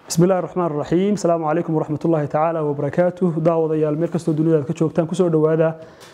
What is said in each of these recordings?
bismi illahi raxmaan raxiim asalaamu calaykum waraxmat ullaahi tacaala wabarakaatuh daawadayaal meel kastoo dunida aad ka joogtaan kusoo dhowaada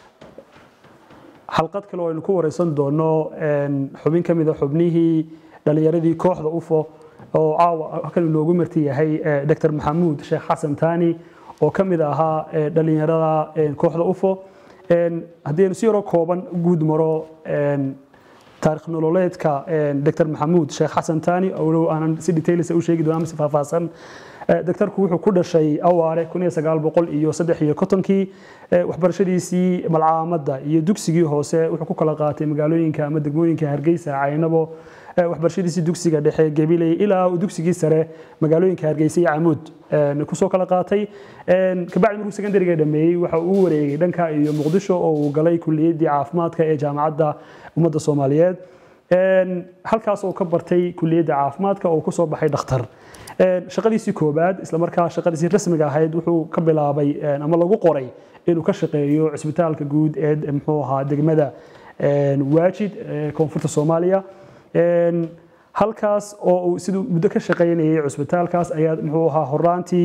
xalqad kale oo aynu ku wareysan doono xubin ka mida xubnihii dhalinyaradii kooxda ufo oo caawa halkan inoogu marti yahay dr maxamuud sheekh xasan taani oo ka mid ahaa dhalinyarada kooxda ufo haddii aynu si yaroo kooban guud maro taarikh nololeedka dr maxamuud sheekh xasan taani olow aanan si details u sheegi doona mise faahfaahsan doctorku wuxuu ku dhashay awaare iyo saddexiyo kontonkii waxbarashadiisii malcaamadda iyo dugsigii hoose wuxuu ku kala qaatay magaalooyinka ama degmooyinka hargeysa caynabo waxbarashadiisii dugsiga dhexe gabiley ilaa uu dugsigii sare magaalooyinka hargeysa iyo camuud kusoo kala qaatay kabacdi markuu secondariga dhameeyey waxa uu wareegay dhanka iyo muqdisho oo uu galay kuliyaddii caafimaadka ee jaamacadda ummadda soomaaliyeed halkaas oo ka bartay kuliyadda caafimaadka oo kusoo baxay dhakhtar shaqadiisii koobaad islamarkaa shaqadiisii rasmiga ahayd wuxuu ka bilaabay ama lagu qoray inuu ka shaqeeyo cisbitaalka guud ee muxuu ahaa degmada waajid koonfurta soomaaliya halkaas oo uu siduu muddo ka shaqaynayay cisbitaalkaas ayaa muxuu ahaa horaantii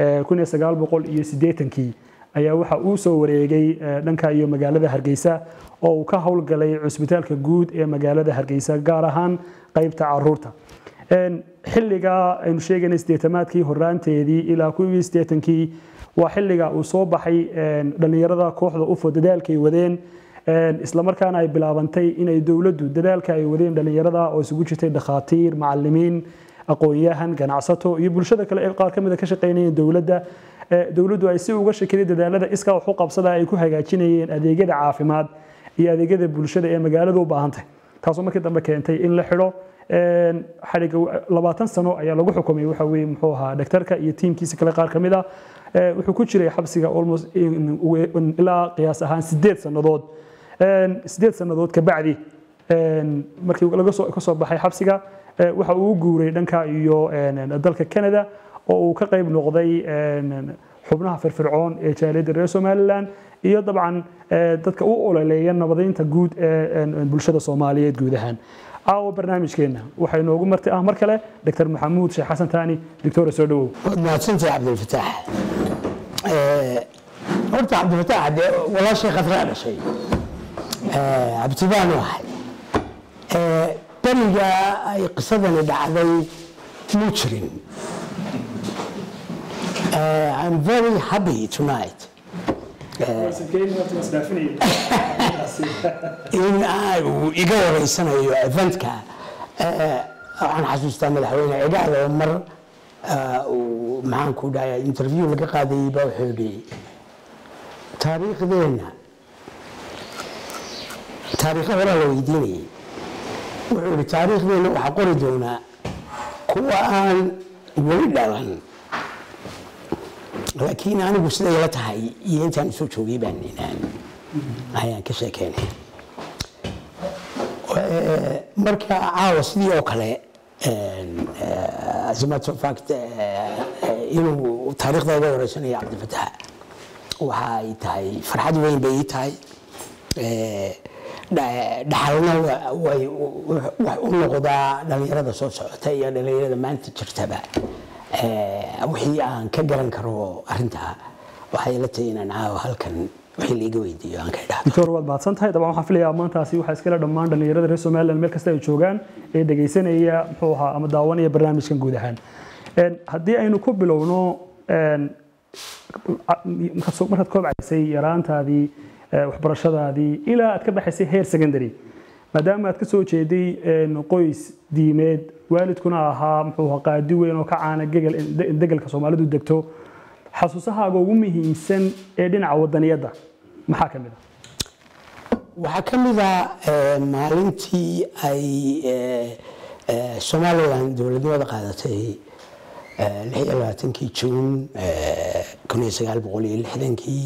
kii ayaa waxa uu soo wareegay dhanka iyo magaalada hargeysa oo uu ka howlgalay cusbitaalka guud ee magaalada hargeysa gaar ahaan qaybta caruurta xilliga aynu sheegaynay sideetamaadkii horaanteedii ilaa kuwii sideetankii waa xilliga uu soo baxay dhallinyarada kooxda ufo dadaalkay wadeen islamarkaana ay bilaabantay inay dowladdu dadaalka ay wadeen dhallinyarada oo isugu jirtay dhakhaatiir macalimiin aqoon-yahan ganacsato iyo bulshada kale ee qaar ka mida ka shaqaynayeen dowladda dowladdu ay si uga shakiday dadaalada iskaa wax u qabsada ay ku hagaajinayeen adeegyada caafimaad iyo adeegyada bulshada ee magaalada u baahantay taasoo markii dambe keentay in la xidho xadhiga labaatan sano ayaa lagu xukumay waxa weye muxuu ahaa dhaktarka iyo tiimkiisa kale qaar ka mid ah wuxuu ku jiray xabsiga almost ilaa qiyaas ahaan sideed sannadood sideed sannadood kabacdi markii laga soo baxay xabsiga waxa uu guuray dhanka iyo dalka canada oo uu ka qayb noqday xubnaha firfircoon ee jaaliyadda reer somalilan iyo dabcan dadka u ololeeya nabadeynta guud ee bulshada soomaaliyeed guud ahaan caawa barnaamijkeenna waxaa inoogu marti ah mar kale dr maxamuud sheekh xasan taani doctora soo dhawow waad mahadsantahay cabdilfataax horta cabdilfataax dee walaashay khadraa dhashay cabtibaan u ahay beriga ay qisadani dhacday muu jirin I'm very happy tonight in uu iga wareysanayo eventka waxaan xasuustaa madaxweyne cigaal oo mar uu maxaan ku dhahay interview laga qaadayay baa wuxuu yidhi taariikhdeenna taariikho horaa la weydiinayay wuxuu yidhi taariikhdeenna waxaa qori doonaa kuwa aan weli dhalan laakiin anigu siday la tahay iyo intaan isoo joogay baan inaan ayaan ka sheekeynay marka caawa sidii oo kale as a matter of fact inuu taariikhda uga wareysanayo cabdifatax waxa ay tahay farxad weyn bay ii tahay dhaxalna way wax u noqdaa dhallinyarada soo socota iyo dhallinyarada maanta jirtaba wixii aan ka garan karo arintaa waxay la tahay inaan caawa halkan wixii laiga weydiiyo aan ka idhahdo doctor waad mahadsan tahay dabcan waxaan filayaa maantaasi waxaa iskale dhammaan dhallinyarada reer somaliland meel kasta ay joogaan ee dhegaysanaya muxuu ahaa ama daawanaya barnaamijkan guud ahaan haddii aynu ku bilowno markaad koobcaysay yaraantaadii waxbarashadaadii ilaa aad ka baxaysay heer secondary maadaama aad ka soo jeeday qoys diimeed waalidkuna ahaa muxuu ahaa qaadi weyn oo ka caana degelka soomaalidu degto xasuusahaaga ugu muhiimsan ee dhinaca wadaniyadda maxaa ka mid a waxaa ka mid a maalintii ay somalilan dowladnimada qaadatay kii juun kii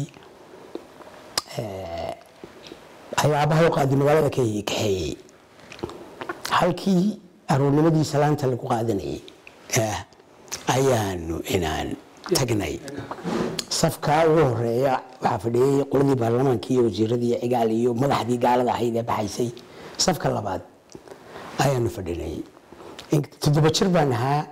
ayaa abaha u qaaday magaalada kaxeeyey halkii aroornimadii salaanta lagu qaadanayay ayaanu inaan tagnay safka ugu horeeya waxaa fadhiyey qoladii baarlamaankii iyo wasiiradii cigaal iyo madaxdii gaalada ahayd ee baxaysay safka labaad ayaanu fadhinay toddoba jir baan ahaa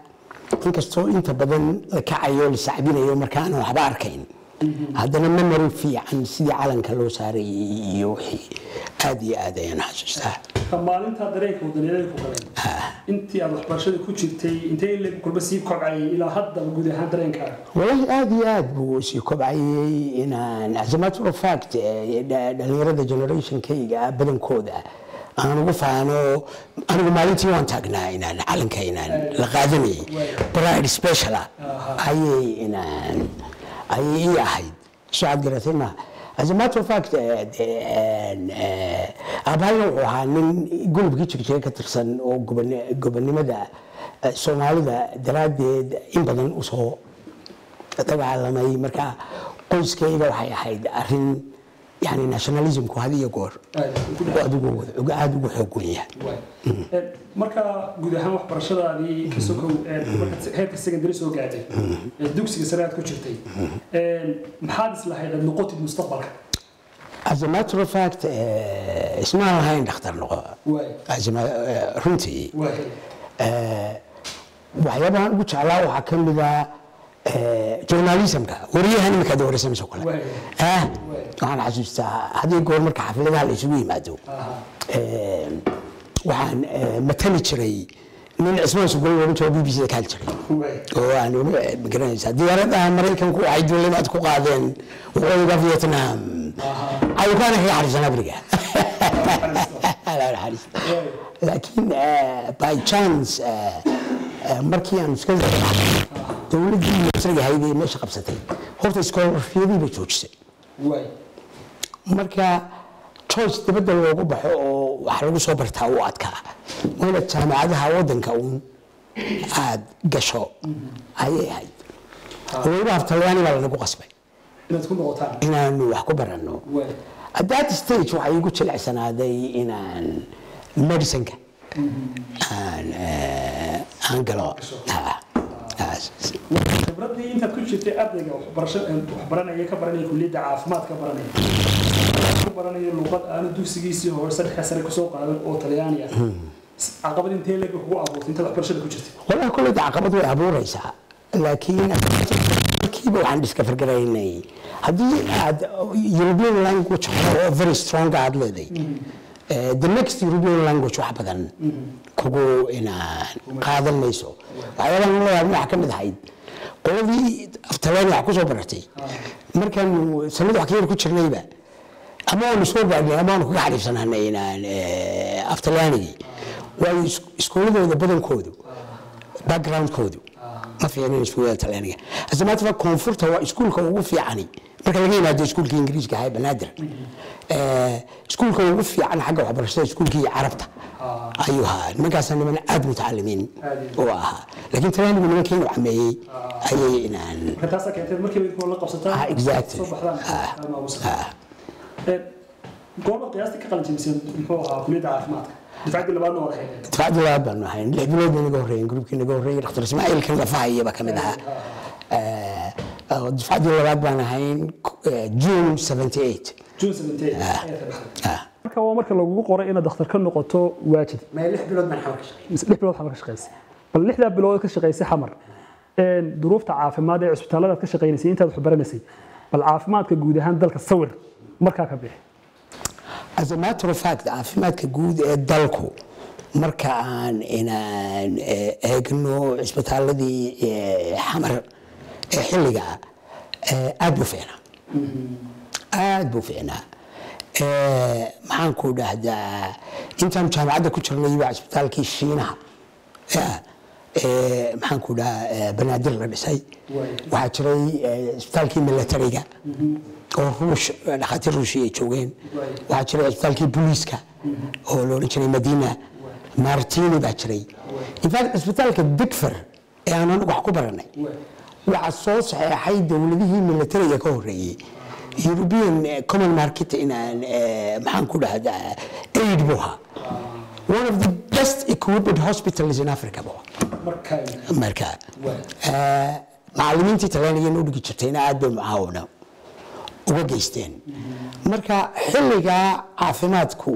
inkastoo inta badan la kacayo la sacbinayo markaan waxba arkayn haddana memory fiican sidii calanka loo saarayay iyo wixii aad iyo aad ayaan xasuustaa ka maalinta dareenka wadaniyadeed ku galeen intii aad waxbarashada ku jirtay intee in leeg kulba sii kobcayay ilaa haddaba guud ahaan dareenkaaga والله aad iyo aad buu sii kobcayay inaan as a matter of fact eh, dha- dhalinyarada generationkayga badankooda aan ugu faano anigu maalintii waan taagnaa inaan calanka inaan la qaadanayay bride special ah ayay inaan ayay ii ahayd soo aad garatay ma as a matter of fact eh, de- en, eh, aabahayna wuxuu ahaa nin gulubkii jirjiga ka tirsan oo goboni- gobonimada eh, soomaalida daraaddeed in badan usoo dagaalamay marka qoyskayga waxay ahayd arin yani nationalismku had iyo goor adigu aada ugu xoog wen yahay marka guud ahaan waxbarashadaadii ka sokow ee markaad heerka secondary soo gaadhay ee dugsiga sare aad ku jirtay maxaad islahayd aad noqotid mustaqbalka as a matter of fact eh, ismaan lahayn dhakhtar noqo waay As a ma- eh, runtii waay eh, waxyaabahan ugu jeclaa waxaa ka mida journalismka wariyahan imika ad wareysanayso kale Waay. ah waxaan xasuustaa haddii goor marka xafladaha la isugu yimaado eh, waxaan eh, matali jiray nin cismaan sugol loohan jiro b b c da ka hali jiray waay oo aan magaranaysaa diyaaradaha maraykanku waxay duulimaad ku qaadeen waqooyiga vietnam cawkaana kaga xariisan africa Allah naxariisto. laakiin eh, by chance eh, eh, markii aan iska dowladdii masriga ahayd ee meesha qabsatay horta iskoolafiyadii bay joojisay waay marka choice dibadda loogu baxo oo wax lagu soo bartaa u adkaa wayna jaamacadaha waddanka uun aad gasho ayay ahayd weliba aftalyaani baa lanagu qasbay inaad ku noqotaan inaanu wax ku baranno waay at that stage waxay igu jilicsanaaday inaan medicineka aan eh, aan galo Ah, ah, khibradii intaad ku jirtay ardayga waxbarasho waxbaranaya ka baranaya kulliyadda caafimaad ka baranaya ku baranaya luqad aanu dugsigiisii hore saddexa sare kusoo qaadan oo talyaani ah caqabad intee leeg kugu abuurtay intaad waxbarashada ku jirtay walahi kulley caqabad way abuureysaa laakiin markiiba waxaan discovergaraynay haddii aad european language hore oo very strong aad leeday eh, the next european language wax badan kugu inaan qaadan mayso waxyaabahan leeyahay waxaa ka mid ahayd qoladii aftalyaani wax kusoo baratay markaanu sanad wax ka yar ku jirnayba ama waanu soo gaadhnay ama waanu kaga xariifsanaanay inaan eh, aftalyaanigii waayo is- iskuuladooda badankoodu backgroundkoodu ma fiicnin iskuulada talyaaniga asamaatfa koonfurta waa iskuulka ugu fiicani marka laga yimaado iskuulka ingiriiska ahaa banaadir Eh, iskuulka ugu fiican xagga waxbarashada iskuulkii carabta ayuu ahaa nimankaasa niman aad mutacalimiin oo ahaa laakiin talyaanigu nimankeenu cameeyey ayay inaan marka taasaa keentay markiiba idinkoo la qabsataan Ah, exactly. soo baxdaan ama ugu sarreeya. goorma qiyaastii ka qalin jebiseen muxuu ahaa kulliyadda caafimaadka difaacaddii labaadna waa ahayd difacdii labaad baanu ahayn lix bilood bay naga horreeyeen gruubkii naga horreeyey dhakhtar ismaaciil kan lafahayaba ka mid ahaa Eh, oo difacdii labaad baan ahayn eh, june 78 june 17 ayaa ka baxday Ah. marka waa marka lagugu qoray inaad dhakhtar ka noqoto waajid ma lix bilood baan xamar ka shaqeeyay mise lix bilood xamar ka shaqaysay bal lixdaa bilood ka shaqaysay xamar een duruufta caafimaad ee cusbitaallada aad ka shaqaynaysay intaad wax baranaysay bal caafimaadka guud ahaan dalka sawir markaa ka bixi as a matter of fact caafimaadka guud ee dalku marka aan inaan eh, eegno cisbitaaladii eh, xamar ee xilliga eh, aad buu fiicnaa aad buu fiicnaa Eh, maxaan ku dhahdaa intaan jaamacadda ku jirnay waa cisbitaalkii shiinaha Yeah. Eh, maxaan ku dhahaa eh, banaadir la dhisay Waay. waxaa jiray eh, cisbitaalkii milatariga oo ruush dhakhaatiir ruushi ay joogeen Waay. waxaa jiray cisbitaalkii booliiska oo la odhan jiray madiina martini baa jiray in fact cisbitaalka digfer ee aan anagu wax ku baranay waxaa soo saxeexay dowladihii milatariga ka horreeyey european eh, common market inaan eh, maxaan ku dhahdaa aid buu ahaa one of the best equipped hospitals in africa buu ahaa markaa marka Waay. eh, macallimiintii talyaaniga noo dhigi jirtayna aad bay mucaawino uga geysteen marka xilligaa caafimaadku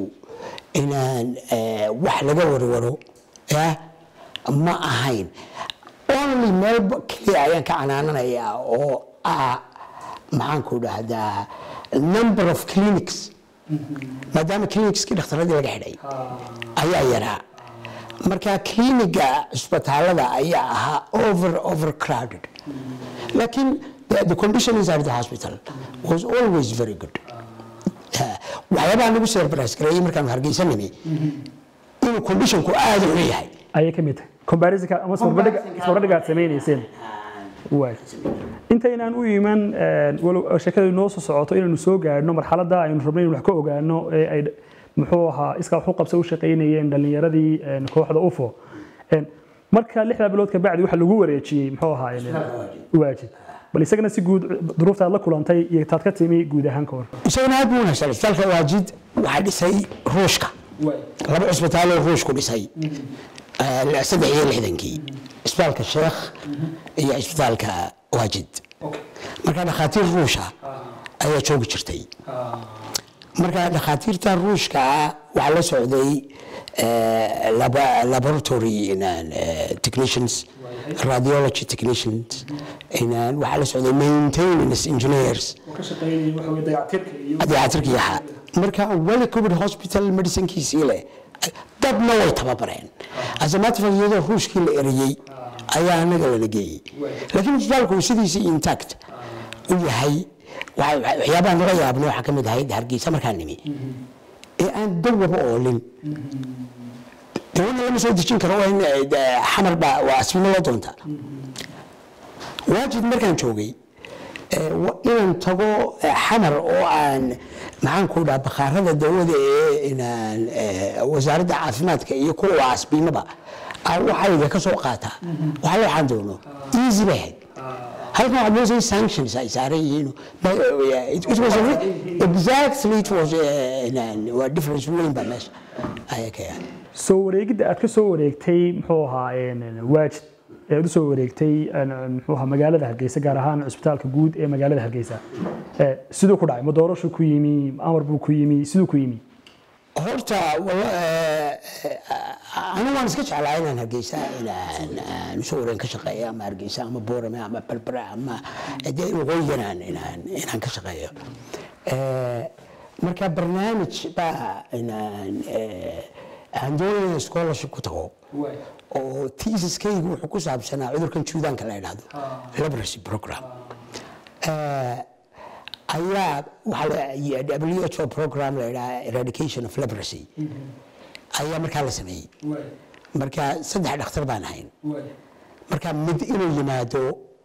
inaan eh, wax laga warwaro eh, ma ahayn only meel keliya ayaan ka canaananayaa oo ah maxaanku dhahdaa number of clinics maadaama clinicskii dhakhtaradii laga xidhay ayaa yaraa marka cliniga cisbitaalada ayaa ahaa over overcrowded laakiin the, the condition inside the hospital was always very good Eh, waxyaabaha nagu surprise gareeyay markaanu hargeysa nimi inuu conditionku aada u xun yahay ayay ka mid tahay comparisonka ama isbarbardhiga aad samaynayseen waay intaynaan u iman walow sheekada inoo soo socoto inaanu soo gaadhno marxaladda aynu rabno in wax ka ogaano ee ay muxuu ahaa iskaa wax u qabsa u shaqaynayeen dhallinyaradii een, kooxda ufo Een, marka lixdaa bilood ka bacdi waxa lagu wareejiyey muxuu ahaa een, waajid bal isagana si guud duruufta aad la kulantay iyo taad ka timi guud ahaan ka hor isagana aad buu wanaagsan isbitaalka waajid waxaa dhisay ruushka laba cisbitaaloo ruushku dhisay eh, saddex iyo lixdankii isbitaalka sheekh iyo isbitaalka waajid marka dhakhaatiir ruusha ayaa joogi jirtay marka dhakhaatiirta ruushka waxaa la socday eh, laba- laboratory inaan, eh, technicians radiology technicians inaan, waxaa la socday maintenance engineers dayactirka yaha marka weli covid hospital medicinekiisii leh dadna way tababareen asamaatfa iyadoo ruushkii la eriyey ayaa anaga lala geeyey laakiin isbitaalku sidiisii intact u yahay waxa- waxa- waxyaabaha naga yaabna waxaa ka mid ahayd hargeysa markaa nimi ee aan dawaba oolin dawana lama soo dejin karo waa in eh, de- xamar baa waa asbino loo doonta waajid markaan joogay eh, wa- inaan tago eh, xamar oo aan maxaan ku dhaha bakhaarada dawada ee inaan eh, wasaaradda caafimaadka iyo kuwa asbiimaba aan waxayga ka soo qaata waxa la waxaan doono easy bay ahayd halkan waxaad moodaysa in sanctions ay saaran yihiin Ma- eh, it- it was a re- exactly it was eh, inaan- waa difference weyn baa meesha ayaa ka yahay soo wareegidda aad ka soo wareegtay muxuu ahaa een, waajid ee aad u soo wareegtay een, muxuu ahaa magaalada hargeysa gaar ahaan cisbitaalka guud ee magaalada hargeysa Eh, siduu ku dhacay ma doorashu ku yimi amar buu ku yimi siduu ku yimi horta wala- eh, eh, anigu waan iska jeclaa inaan hargeysa inaan aan usoo wareen ka shaqeeyo ama hargeysa ama boorame ama balbara ama dee waqooyigan aan inaan inaan ka shaqeeyo Eh, marka barnaamij baa inaan eh, aan doonaya inaan scholarship ku tago oo theesiskaygu wuxuu ku saabsanaa cudurkan juudaanka la yidhaahdo leprosy program Eh, ayaa waxaa la- WHO program la yidhaha eradication of leprosy ayaa markaa la sameeyey marka saddex dhakhtar baan ahayn marka mid inuu yimaado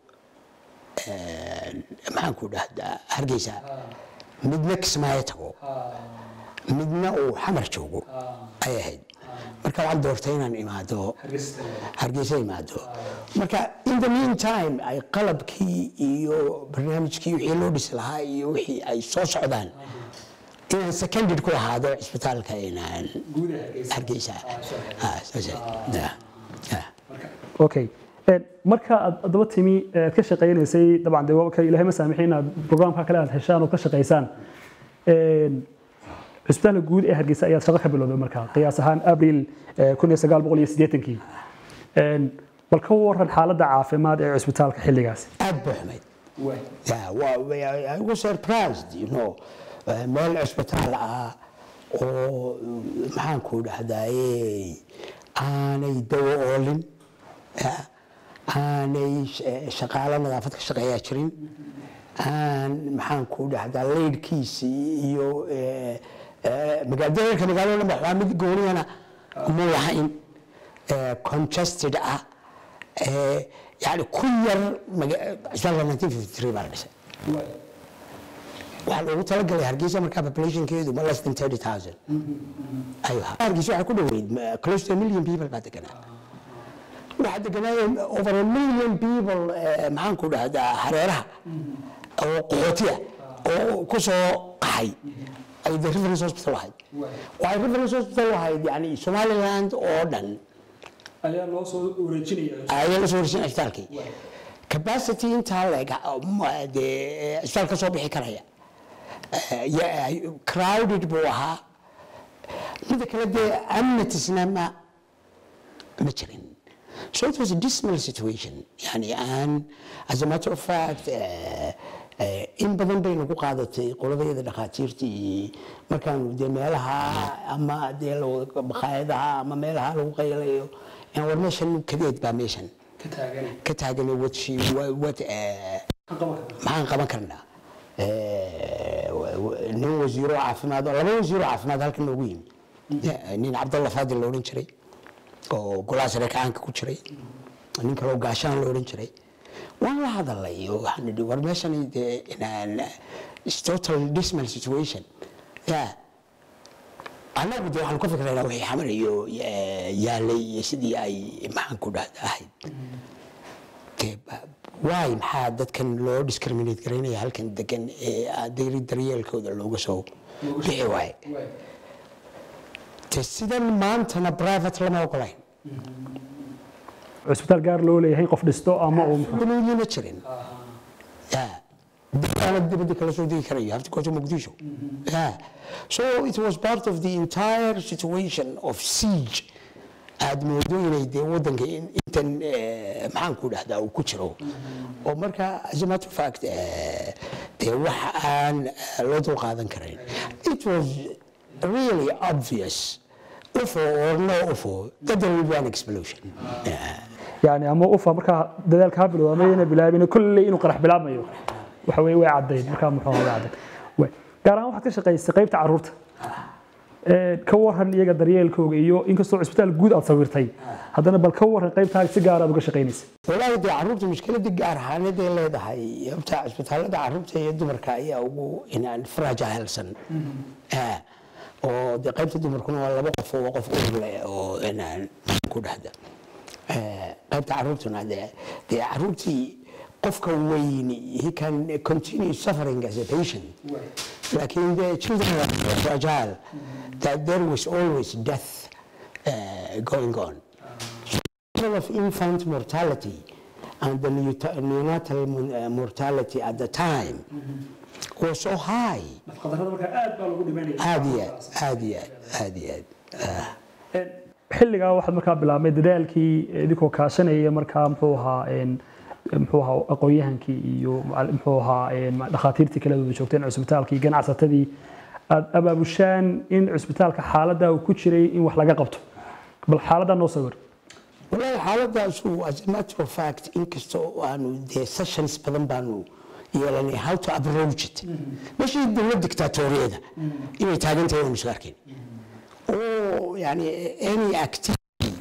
eh, maxaan ku dhahdaa hargeysa midna kismaayo tago midna uu xamar joogo ay ahayd marka waxaan doortay inaan imaado hargeysa imaado marka in the meantime ay qalabkii iyo barnaamijkii wixii loo dhisi lahaa iyo wixii ay soo socdaan inaan seconded ku ahaado cisbitaalka inaan hargeysa Ah, saas ah. Yeah. Yeah. okay Een, marka aad adaba timi ee aad ka shaqaynaysay dabcan dee waa ka ilaahay ma saamixin inaad programka kale aad heshaan ood ka shaqaysaan Een, cisbitaalka guud ee hargeysa ayaad shaqo ka bilowday markaa qiyaas ahaan abril eh, 1980kii Een, bal ka waran xaaladda caafimaad ee cisbitaalka xilligaasi aad buu xumayd Yeah, well, we- I, I was surprised, you know. Uh, meel cisbitaal ah oo maxaan ku dhahdaye aanay dawo oolin yeah, aanay sh- shaqaalo nadaafad ka shaqeeyaa jirin aan maxaan ku dhahdaa leydhkiisii iyo eh, eh, magaalooyinka magaalada dhan waxaa mid gooniyana mu lahayn eh, congested ah eh, yani ku yar maga- cisbitaalka 1953 baa la dhisay waxaa loogu talagalay hargeysa markaa populationkeedu ma less than 30000 ayuu ahaa hargeysa waxaa ku dhoweyd ma- close to a million people baa deganaa waxaa deganaayeen over a million people eh, maxaan ku dhahdaa hareeraha oo qaxootiya oo ku soo qaxay ay the reference hospital ahayd waxay reference hospital ahayd yani somaliland oo dhan ayaa loo soo wareejinaya ayaa la soo warsin cisbitaalkii capacity intaa leeg dee cisbitaal ka soo bixi karaya Eh, ya- crowded buu ahaa mida kale dee amnitisna ma ma jirin So it was a dismal situation. Yani, and as a matter of fact, uh, uh, in badan bay nagu qaadatay qoladayada dhakhaatiirtii markaan dee meelaha ama dee la- makhaayadaha ama meelaha lagu qaylayo aan war meeshan kadeed baa meeshan ka taagan what she what uh, maxaan qaban karnaa Eh, wa- wa- nin wasiiro caafimaad oo laba wasiiro caafimaad halkan noogu yimi Eh, nin cabdalla faadil la odhan jiray oo golaha sare kacaanka ku jiray nin kaloo gaashaan la odhan jiray waan la hadalay oo waxaan idhi war meeshani dee inaan it's total dismal situation ya annagu dee waxaan ka fikraynaa wixii xamar iyo eh, yaalay iyo sidii ay maxaan ku dhahda ahayd dee ba- waay maxaa dadkan loo discriminate garaynaya halkan degan ee adeeri daryeelkooda looga soo bixi waaye de sidan maantana private lama ogolayn cusbitaal gaar loo leeyahay qof dhisto ama uu gunuudnima jirin ya dadkaana dibadda kala soo degi karayo have to go to Mogadishu yeah so it was part of the entire situation of siege aad moodo inay dee wadanka in- intan eh, maxaan ku dhahdaa uu ku jiro oo marka as a matter of fact eh, dee wax aan eh, loo dul qaadan karayn it was really obvious ufo or no ufo that there will be an explosion yeah. yani ama ufa markaa dadaalka ha bilowda ama yana bilaabin kolley inuu qarax bilaabmayo waxa weye way caddayd markaa muxuu ahaa way caddayd Way. gaar ahaan waxaad ka shaqaysay qaybta carruurta Ee, ka waran iyaga daryeelkooga iyo inkastoo cusbitaal guud aad sawirtay haddana bal ka waran qaybtaaga si gaar aad uga shaqaynaysa والله دي عروبتي مشكلة gaar ahaaneed ay leedahay btaa cisbitaalada carruurta iyo dumarka ayaa ugu inaan fragilsan Ah, oo de qaybta dumarkuna waa laba qof oo qof uur leh oo inaan ku dhahda Eh, qaybta carruurtuna de dee carruurtii qofka weyni he can continue suffering as a patient laakiin the children are fragile that there was always death uh, going on level of infant mortality and the neota- neonatal mo- uh, mortality at the time was so high. qadarada markaa aad baa lagu dhimanaya aad iyo aad aad iyo aad aad iyo aad Ah. xilligaa waxaad markaa bilaabmay dadaalkii idinkoo kaashanaya markaa muxuu ahaa een, muxuu ahaa aqoon-yahankii iyo macal- muxuu ahaa een, dhakhaatiirtii kala wada joogteen cusbitaalkii ganacsatadii aad abaabushaan in cusbitaalka xaaladda uu ku jiray in wax laga qabto bal xaaladdaa noo sawir والله xaaladaasu as a matter of fact inkastoo aanu dee sessions badan baanu yeelanay how to approach it meeshii dowlad dictatoriyada inay taagan tahay waanu isu arkayn oo yani any activity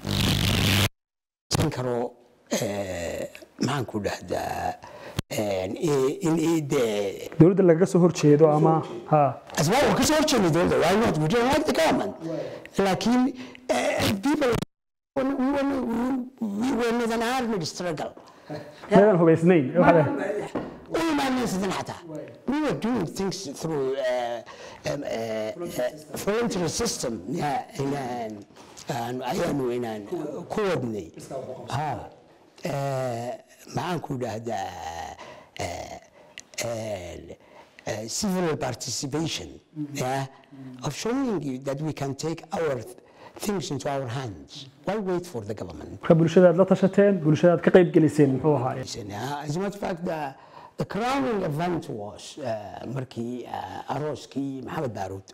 san karo eh, maxaan ku dhahdaa in in dee dowladda lagaga soo horjeedo ama ha asbaab waa kasoo horjeednay dowladda why not we don't like the government laakiin eh, people we were, we were with an armed struggle meedan hubaysnayn waxaa- we managed حتى we were doing things through uh, um, uh, uh, voluntary system yeah, inaan aan- ayaanu inaan ku wadnay ha eh, maxaan ku dhahdaa eh, eh, uh, civil participation yeah, of showing you that we can take our things into our hands why wait for the government marka bulshadaad la tashateen bulshadaad ka qayb geliseen muxuu ahaa Uh, As a matter of fact, the, the crowning event was uh, markii uh, arooskii maxamed baaruud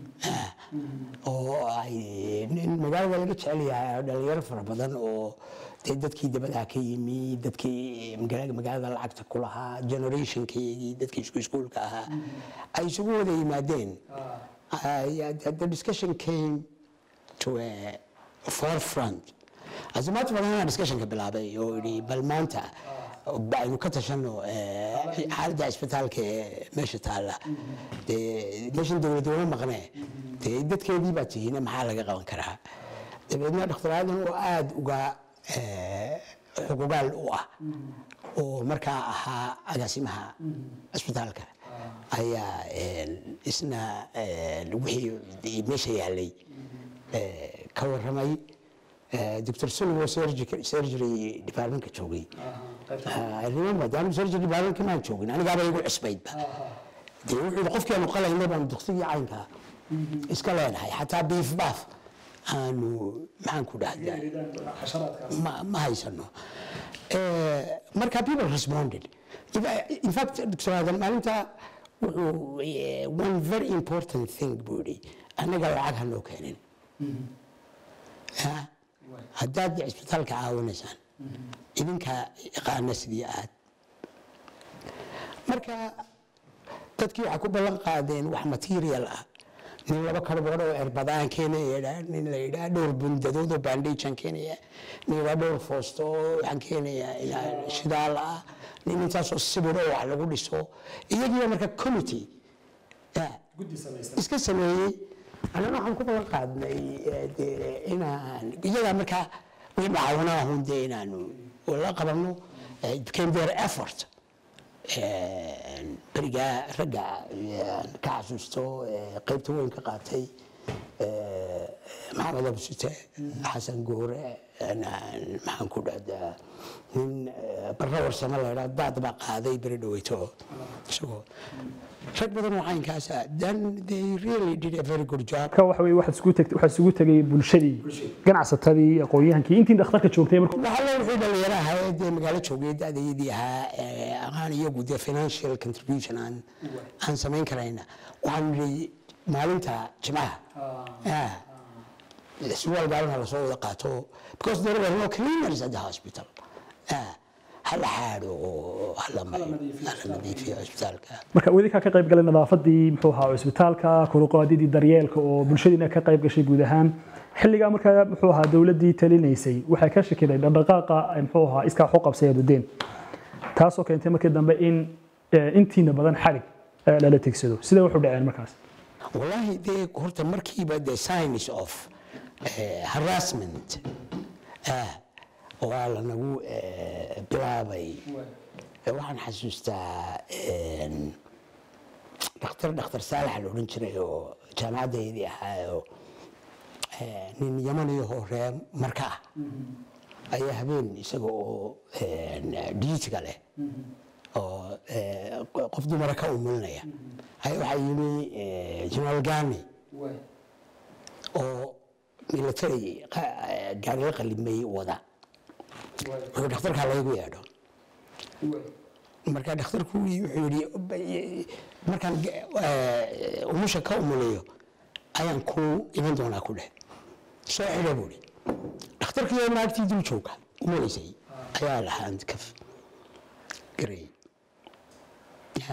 Uh, oo ay nin magaalada laga jecel yahay oo dhalinyaro fara badan oo dee dadkii dabadaha ka yimi dadkii magaalada magaalada lacagta ku lahaa generationkeedii dadkii isku iskuulka ahaa ay isugu wada yimaadeen Uh, the, the discussion came to a forefront as a matter of fact discussionka bilaabay oo yidhi bal maanta aynu ka tashano eh, xaaladda isbitaalka ee meesha taalla dee meeshan dowladda uma maqnee dee dadkeedii baa tihiin maxaa laga qaban karaa dabeedna dhakhtar aadan oo aada uga eh, xuqugaal u ah oo markaa ahaa agaasimaha isbitaalka ayaa eh, isna eh, wixii meesha yaalay eh, ka warramay Eh, Dr. Silvo surgical surgery departmentka joogay Ah, I remember daanu surgery departmentka maan joogin anigaaba igu cusbaydba dee wuxuu yidhi qofkii aanu qalayna baanu duktigii caynka iska leenahay xataa beef baaf aanu maxaan ku dhahdaa ma, ma haysano Eh, marka people responded If I- in fact dr aadan maalinta wuxuu eh, one very important thing buu yidhi annaga lacag ha noo keenin Ya? haddaad cisbitaalka caawinaysaan idinka yaqaana sidii aad marka dadkii waxay ku ballan qaadeen wax material ah nin laba karbood oo erbadaan keenaya nin la yidhaa dhowr bundadood oo bandhajan keenaya nin yidhaa dhowr foosto oo waxaan keenaya ilaa shidaal ah nin intaasoo sibir oo wax lagu dhiso iyagiiba marka committee ya, iska sameeyey annana waxaan ku ballan qaadnay eh, dee inaan iyagaa markaa wixii macaawinaa hun dee inaanu la qabanno eh, it became their effort Eh, berigaa ragga eh, ka xasuusto eh, qaybta weyn ka qaatay eh, maxamed abusite xasan goore eh, maxaan ku dhahdaa nin eh, barra warsamo la idhaa daad baa qaaday beri dhaweyto isagoo rag badan oo caynkaasa then they really did a very good job marka waxa weeye waxaad isugu tagtay waxaad isugu tagay bulshadii ganacsatadii aqoon-yahankii intii dhakhtarka joogtay marka waxaa loo wixii dhalinyaraha ee dee magaalo joogay da-dayadii ahaa ee aqaan iyagu dee financial contribution aan aan samayn karayna waxaan nidhi maalinta jimcaha ah, surwaal gaalana lasoo wada qaato because there were no cleaners at the hospital Ah, hala xaadho oo hala mayo hala nadiifiyo cisbitaalka marka wadinkaa ka qayb galay nadaafadii muxuu ahaa cusbitaalka kuruqaadidii daryeelka oo bulshadiina ka qayb gashay guud ahaan xilligaa markaa muxuu ahaa dowladdii talinaysay waxay ka shakiday dhaqdhaqaaqa ay muxuu ahaa iskaa waxu qabsay adudeen taasoo keentay markii dambe in eh, intiina badan xarig eh, lala tegsado sidee wuxuu dhaceen markaas والله دي horta markiiba the signs of eh, harassment ah waa lanagu eh, bilaabay Eh, waxaan xasuustaa een, dhakhtar dhakhtar saalax la odhan jiray oo jaamacaddaydii ahaayo eh, nin yamaniyahoo reer marka ah ayaa habeen isaga oo diitiga leh oo eh, qof dumara ka umulinaya ayaa waxaa yimi eh, jenaraal gani oo military qa- eh, gaari la qalimay wada wuxuu dhakhtarkaa laygu yeedho marka dhakhtarku wuxuu yidhi markaan eh, umusha ka umuliyo ayaan ku iman doonaa ku dheh soo xidha buu ihi dhakhtarkii naagtii dul jooga umulaysay ayaa lahaa handkaf garay Ya.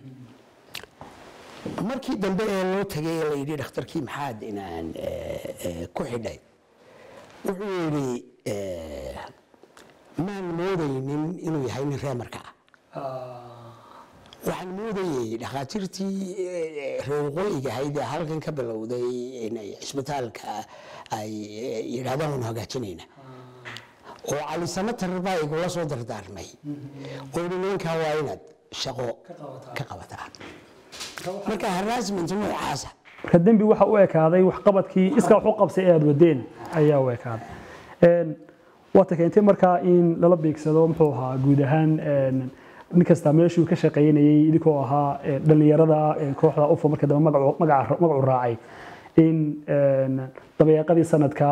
markii dambe ee loo tagay ee la yidhi dhakhtarkii maxaad inaan eh, eh, ku xidhay wuxuu yidhi eh, maan moodaynin inuu yahay nin reemarka ah waxaan moodayey dhakhaatiirtii eh, reer waqooyiga ahayd ee halkan ka bilowday inay cisbitaalka ay eh, yidhaahdaan waanu hagaajinayna oo cali samatar baa igula soo dardaarmay oo yidhi ninkaa waa inaad shaqo ka qabataan marka harassment noocaasa marka dembi waxa u ekaaday waxqabadkii iska wax u qabsay ee aad wadeen ayaa u ekaaday Een, waata keentay markaa in lala beegsado muxuu ahaa guud ahaan een, nin kasta meeshuu ka shaqaynayay idinkoo ahaa een, dhallinyarada een, kooxda ufo marka dambe magacu magaca- magacu raacay in een, dabayaaqadii sanadka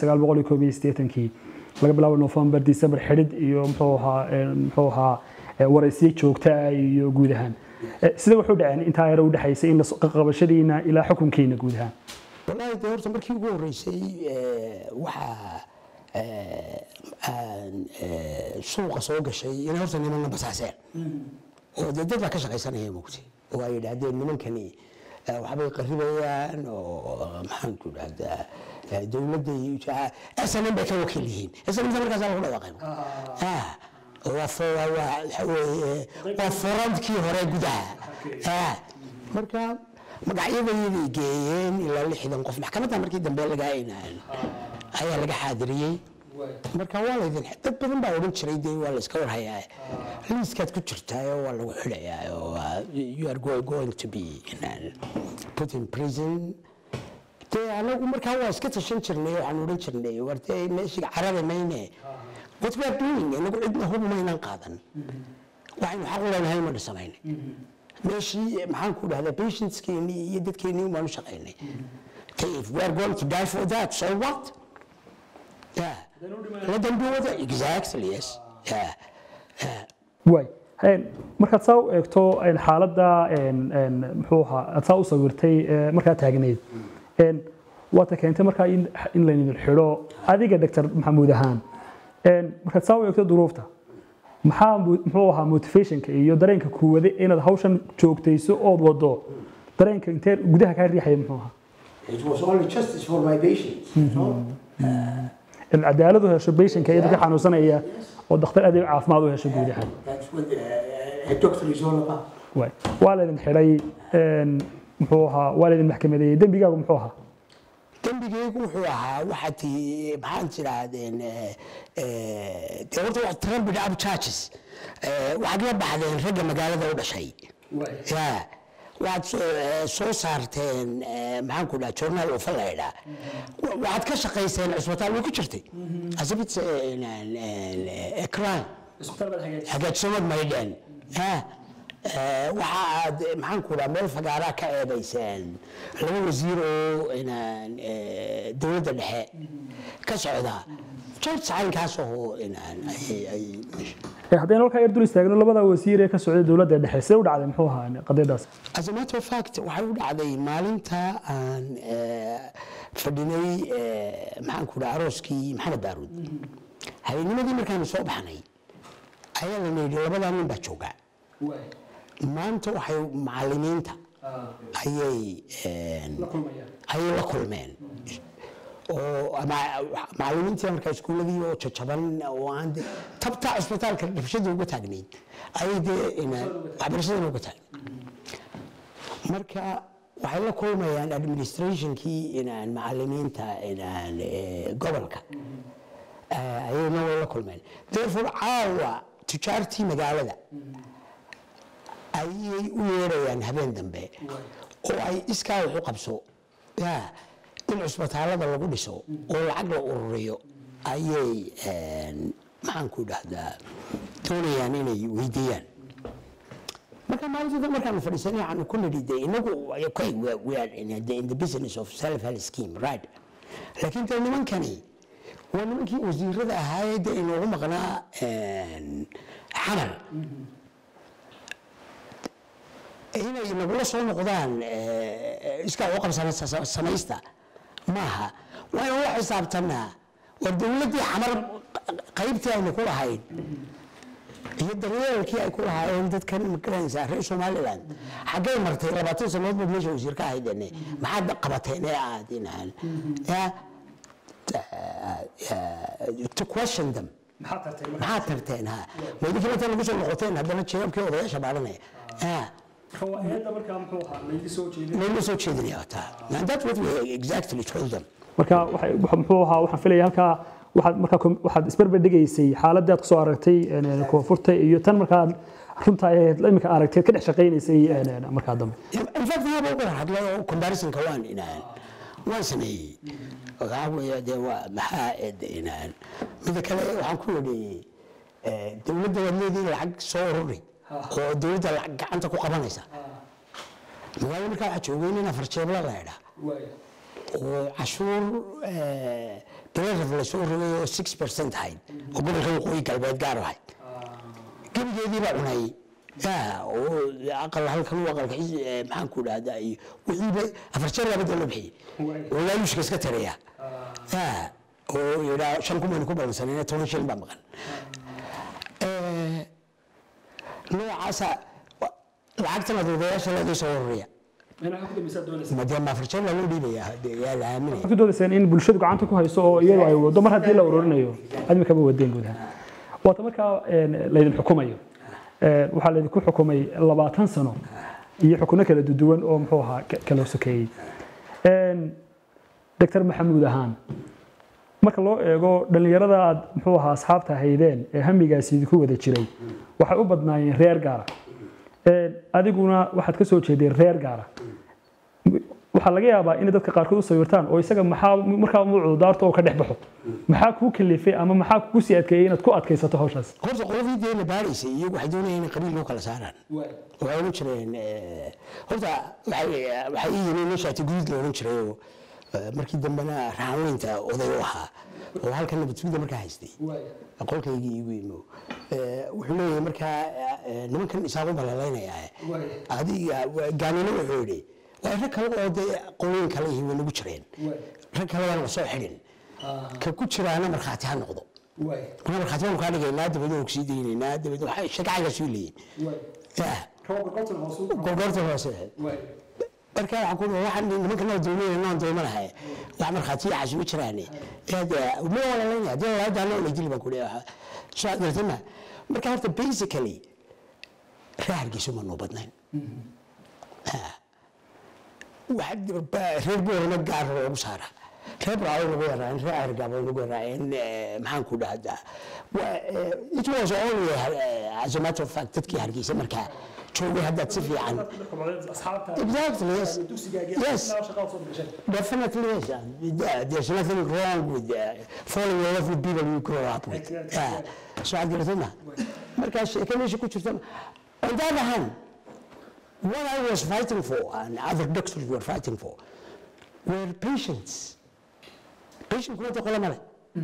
kii laga bilaabo november december xidhid iyo muxuu ahaa een, muxuu ahaa ee, waraysiyo joogta ah iyo guud ahaan Eh, sida wuxuu dhaceen intaa yar u dhexaysay in la so- qabashadiina ilaa xukunkiina guud ahaan wallaahi dee horta markii ugu horreysay eh, waxaa eh, aan eh, suuqa soo gashay inay horta nimanna basaaseen oo dee dad baa ka shaqaysanaya mugti oo ay yidhaahdeen nimankani eh, waxbay qaribayaan oo maxaan ku dhahdaa eh, dowladda iyo snm bay ka wakiil yihiin snmta markaasaa lagu dhawaaqay Ah, waa fo- waa- waa- waxa weeye, waa forandkii hore gudaha Ah, marka magacyadayday geeyeen ilaa lixdan qof maxkamadda markii dambe lagaa inaan ayaa laga xaadiriyey marka waa laydin dad badan baa odhan jiray dee waa la iska warhayaa liiskaad ku jirtaayo waa lagu xidhayaa oo waa- you are go- going to be inaan put in prison dee anagu markaa waa iska tashan jirnay waxaan odhan jirnay wartee meeshiga carada mayne what we are doing anagu cidna hub maynan qaadan waxaynu xaq u leenahay ma dhisamaynay meeshii maxaan ku dhahdaa patientskeennii iyo dadkeennii baanu shaqaynay Okay, if we are going to die for that, so what? Yeah. Let them do it. Exactly, yes. Yeah. Yeah. waay Een, markaad saa u eegto een, xaaladda een, een, muxuu ahaa aad saa u sawirtay ee, markaa taagnayd Een, waata keentay markaa in in laydin xidho adiga doctor maxamuud ahaan Een, markaad saa u eegto duruufta maxaa mu- muxuu ahaa motivationka iyo dareenka kuwade inaad hawshan joogtayso ood wado dareenka intee gudaha kaa riixaya muxuu ahaa It was only justice for my patients. you know. in cadaaladu hesho patientka iyada ka xanuunsanaya oo dhakhtar adeeg caafimaad u hesho guud ahaan That's what uh, a doctor is all about. waay waa laydin xidhay een, muxuu ahaa waa laydin maxkamadeeyey dembigaagu muxuu ahaa dembigaygu wuxuu ahaa waxaad tii maxaan tidhaahdeen eh, eh, dee horta wax trumped up charges Eh, waxaad la baxdeen ragga magaalada u dhashay ya waxaad soo- eh, soo saarteen eh, maxaan ku dhaha journaal ufa laydhaa waxaad ka shaqayseen cisbitaal way ku jirtay as if it's a- an- an- a crime hagaajsamad maydheen waxa aad maxaan ku dhaha meel fagaaraa ka eedayseen laba wasiir oo inaan eh, dowladda dhexe ka socda george caynkaas oo inaan ay- ay Ee, haddaynu halkaa yar dul istaagno labada wasiir ee ka socday dowladda dhexe see u dhacday muxuu ahaa qadiyadaas as a matter of fact waxay u dhacday maalinta aan eh, fadhinay eh, maxaan ku dhaha arooskii maxamed daaruud habeennimadii markaanu soo baxnay ayaa la yidhi labadaa nin baa jooga maanta waxay macallimiinta ayay een, ayay la kulmeen oo ama- macallimiintii markaa iskuuladii oo jajaban oo aan de- tabta cisbitaalka dhibshada uga taagnayd ayay dee ina- waxbarashadana uga taagnayd marka waxay la kulmayaan administrationkii inaan macallimiinta inaan eh, gobolka Eh, ayayna way la kulmeen therefore caawa tujaartii magaalada ayay u yeerayaan habeen dambe oo ay iskaa wax u qabso ya in cusbitaalada lagu dhiso oo lacag la ururiyo ayay een, maxaan ku dhahdaa doonayaan inay weydiiyaan marka maalinta markaan fadhiisanay waxaan ku nidhi de inagu okay we are- we are in the, in the business of self help scheme right laakiin de nimankani waa nimankii wasiirada ahaayee de inoogu maqnaa een, xamar inay nagula soo noqdaan eh, iskaa u qabsana sa- samaysta maaha waa inaan la xisaabtanaa war dowladdii xamar qaybtii aynu ku lahayn iyo daryeelkii ay ku lahaayeen dadkan magaranaysaa reer somaliland xaggay martay labaatan sanood baad meesha wasiir ka ahaydene maxaad qabateen ee aad inaan ya to question them maxaad tarteen ha ma idinka inta lagu soo noqoteen haddana jeebabkii odayaasha baaranaya ya mayla soo jeedinaya taa and that's what we exactly told them marka waxay- waxa- muxuu ahaa waxaan filaya halkaa waxaad markaa kom- waxaad isbarbar dhigaysay xaaladii aad kusoo aragtay een, een, koonfurta iyo tan markaad runta ahayd imika aragteed ka dhex shaqaynaysay een, een, markaa dambe in fact haba uga hadlay oo comparisonka waan inaan waan sameeyey waxaa weeye dee waa maxaa ed inaan mida kale waxaan ku yidhi eh, dowladda waad leediin lacag soo ururi oo dowladda lacag gacanta ku qabanaysa magaalada markaa waxaa joogay nin afar jeebla la idhaa oo cashuur bilaraf la soo rogay oo six percent ahayd oo gobolka waqooyi galbeed gaar ahayd gebigeedii baa cunay ya oo aqal halkan u aqalka xis- eh, maxaan ku dhahdaa iyo wixiiba afar jeer laba dee loo bixiyey oo laaluushka iska taraya ya oo yidhaa shan kun baynu ku balansanayna toban shilin baa maqan Eh, noocaasa wa- lacagtan adodayaasha laga soo ururiya madee ma afar jeer laa loo dhiibaya dee yaa la aaminaya waxaad ku doodayseen in bulshadu gacanta ku hayso oo iyadu ay wado mar haddii la ururinayo admikama wadeen guud ahaan waata markaa een, laydin xukumayo Een, waxaa laydinku xukumay labaatan sano iyo xukuno kala duwan oo muxuu ahaa ka- kala sokeeyey Een, doctor maxamuud ahaan marka loo eego dhallinyarada aad muxuu ahaa asxaabta haydeen ee hamigaasi idinku wada jiray waxay u badnaayeen reer gaara Een, adiguna waxaad ka soo jeedeen reer gaara waxaa laga yaabaa in dadka qaarkood u sawirtaan oo isaga maxaa markaa muucdo daarto oo ka dhex baxo maxaa kuu kalifay ama maxaa kugu sii adkeeyey inaad ku adkaysato hawshaas horta qoladii dee la baaraysay iyagu waxay doonayeen inay qabiil loo kala saaraan waxay odhan jireen eh, horta waxay waxay ii yimid nin shaati guduud la odhan jiray oo Eh, markii dambena raxanweynta oday u ahaa oo halkan nabadsugida markaa haystay qolkaygii igu imo Eh, wuxuu leeyahay markaa eh, nimankan isaaqo balalaynaya adiga gaanino wuxuu yidhi waa rag kale oo dee qolooyin kale ihi way nagu jireen rag kalebaan la soo xidhin ka ku jiraana markhaati ha noqdo marka markhaati baanu kaa dhigaynaa dabeedna waan kusii daynaynaa dabeedna waxay shakacaygaas u leeyihin Ah, gorgorta hoose marka waxaan ku waxaan nimanka noo doonayn noo doomanahay wax markhaatiya xasuubi jiraane hada ma walaalayn hadii la daano la dili baan ku leeyahay soo gartana marka horta basically rahargiisu ma noo badnayn reer boorama gaar loogu saara reer braawo lagu yaraayen reer argaabo lagu yaraayeen maxaan ku dhahdaa it was only uh, as a matter of fact dadkii hargeysa markaa joogay haddaad si fiican exactly yes yes definitely yes Uh, there's nothing wrong with uh, falling in love with people you grow up with Yeah. so aad garatama markaa sheeke meesha ku jirta on the other hand what I was fighting for and other doctors were fighting for were patients. Patient kuma qola male.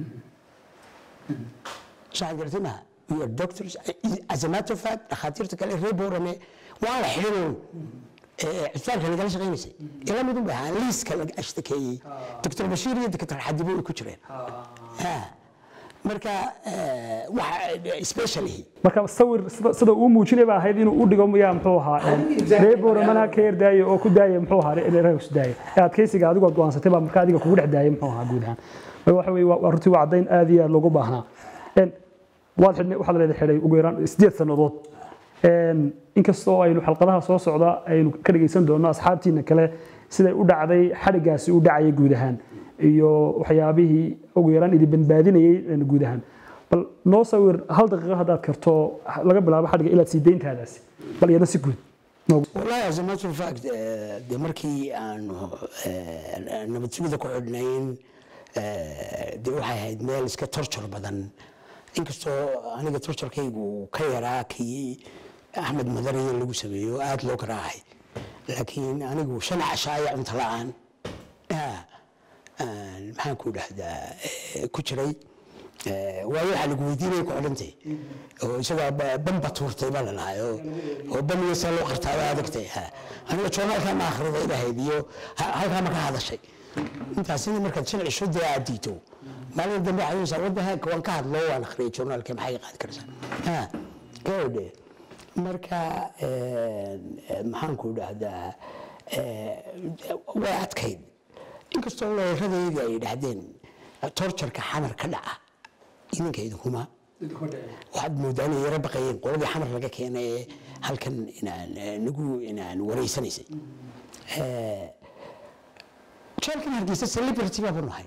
Saan gartay ma we are doctors as a matter of fact dhakhaatiirta kale reer boorame waa la xidhin cisbitaalka nagala shaqaynaysay ila mid u bahaa liiska laga ashtakeeyey doctor bashiir iyo doctor xadibo ay ku jireen Ah. marka eh, waxa especially marka sawir sida- sida uu muujinay baa ahayd inuu u dhigo miyaa muxuu ahaa Exactly. reer booramana ka yardaayo oo ku daaya muxuu ahaa reer ku daaya ee adkeysiga adigoo go'aansatay baa marka adiga kugu dhex daayay muxuu ahaa guud ahaan marka waxa weeye waa waa runtii waa caddayn aad iyo aad loogu baahnaa Een, waad xidhnay waxaad leedahay xidhay ugu yaraan sideed sannadood Een, inkastoo aynu xalqadaha soo socda aynu ka dhegeysan doono asxaabtiina kale siday u dhacday xadhigaasi u dhacayay guud ahaan iyo waxyaabihii ugu yaraan idin badbaadinayay een, guud ahaan bal noo sawir hal daqiiqo haddaad karto laga bilaabo xadhiga ilaad sii deyntaadaasi bal iyada si guud noogu والله as a matter of fact eh, dee markii aanu eh, nabad sugida ku xidhnayn eh, dee waxay ahayd meel iska torjor badan inkastoo aniga torjorkaygu uu ka yaraa kii axmed madariya lagu sameeyo aada loo garaacay laakiin anigu shan cashaayo cunto la-aan ah, aan maxaan ku dhahdaa eh, ku jiray Eh, waayo waxaa lagu weydiinaya ku xidhantay oo isagaa ba- bamba tuurtay baa lalahay oo oo bamiga saa loo qartaa waa adagtay ha. aniga joornaalkaa ma akhriday ilahayd iyo ha- halkaa ma ka hadashay intaasina markaad shan cisho dee aad diito maalin dambe waxaad yidhahdaa wadda heek waan ka hadlo waan akhriyay joornaalka maxay qaadi karaysaa ha gabadhe marka eh, eh, maxaan ku dhahdaa eh, way adkayd inkastoo looradayda ay dhahdeen torjarka xamar ka dhaca idinka idinkuma waxaad moodaa inay yaro baqayeen qoladii xamar laga keenay ee halkan inaan eh, nagu inaan wareysanaysay Eh, jeelkan hargeysa celebrity baa nahay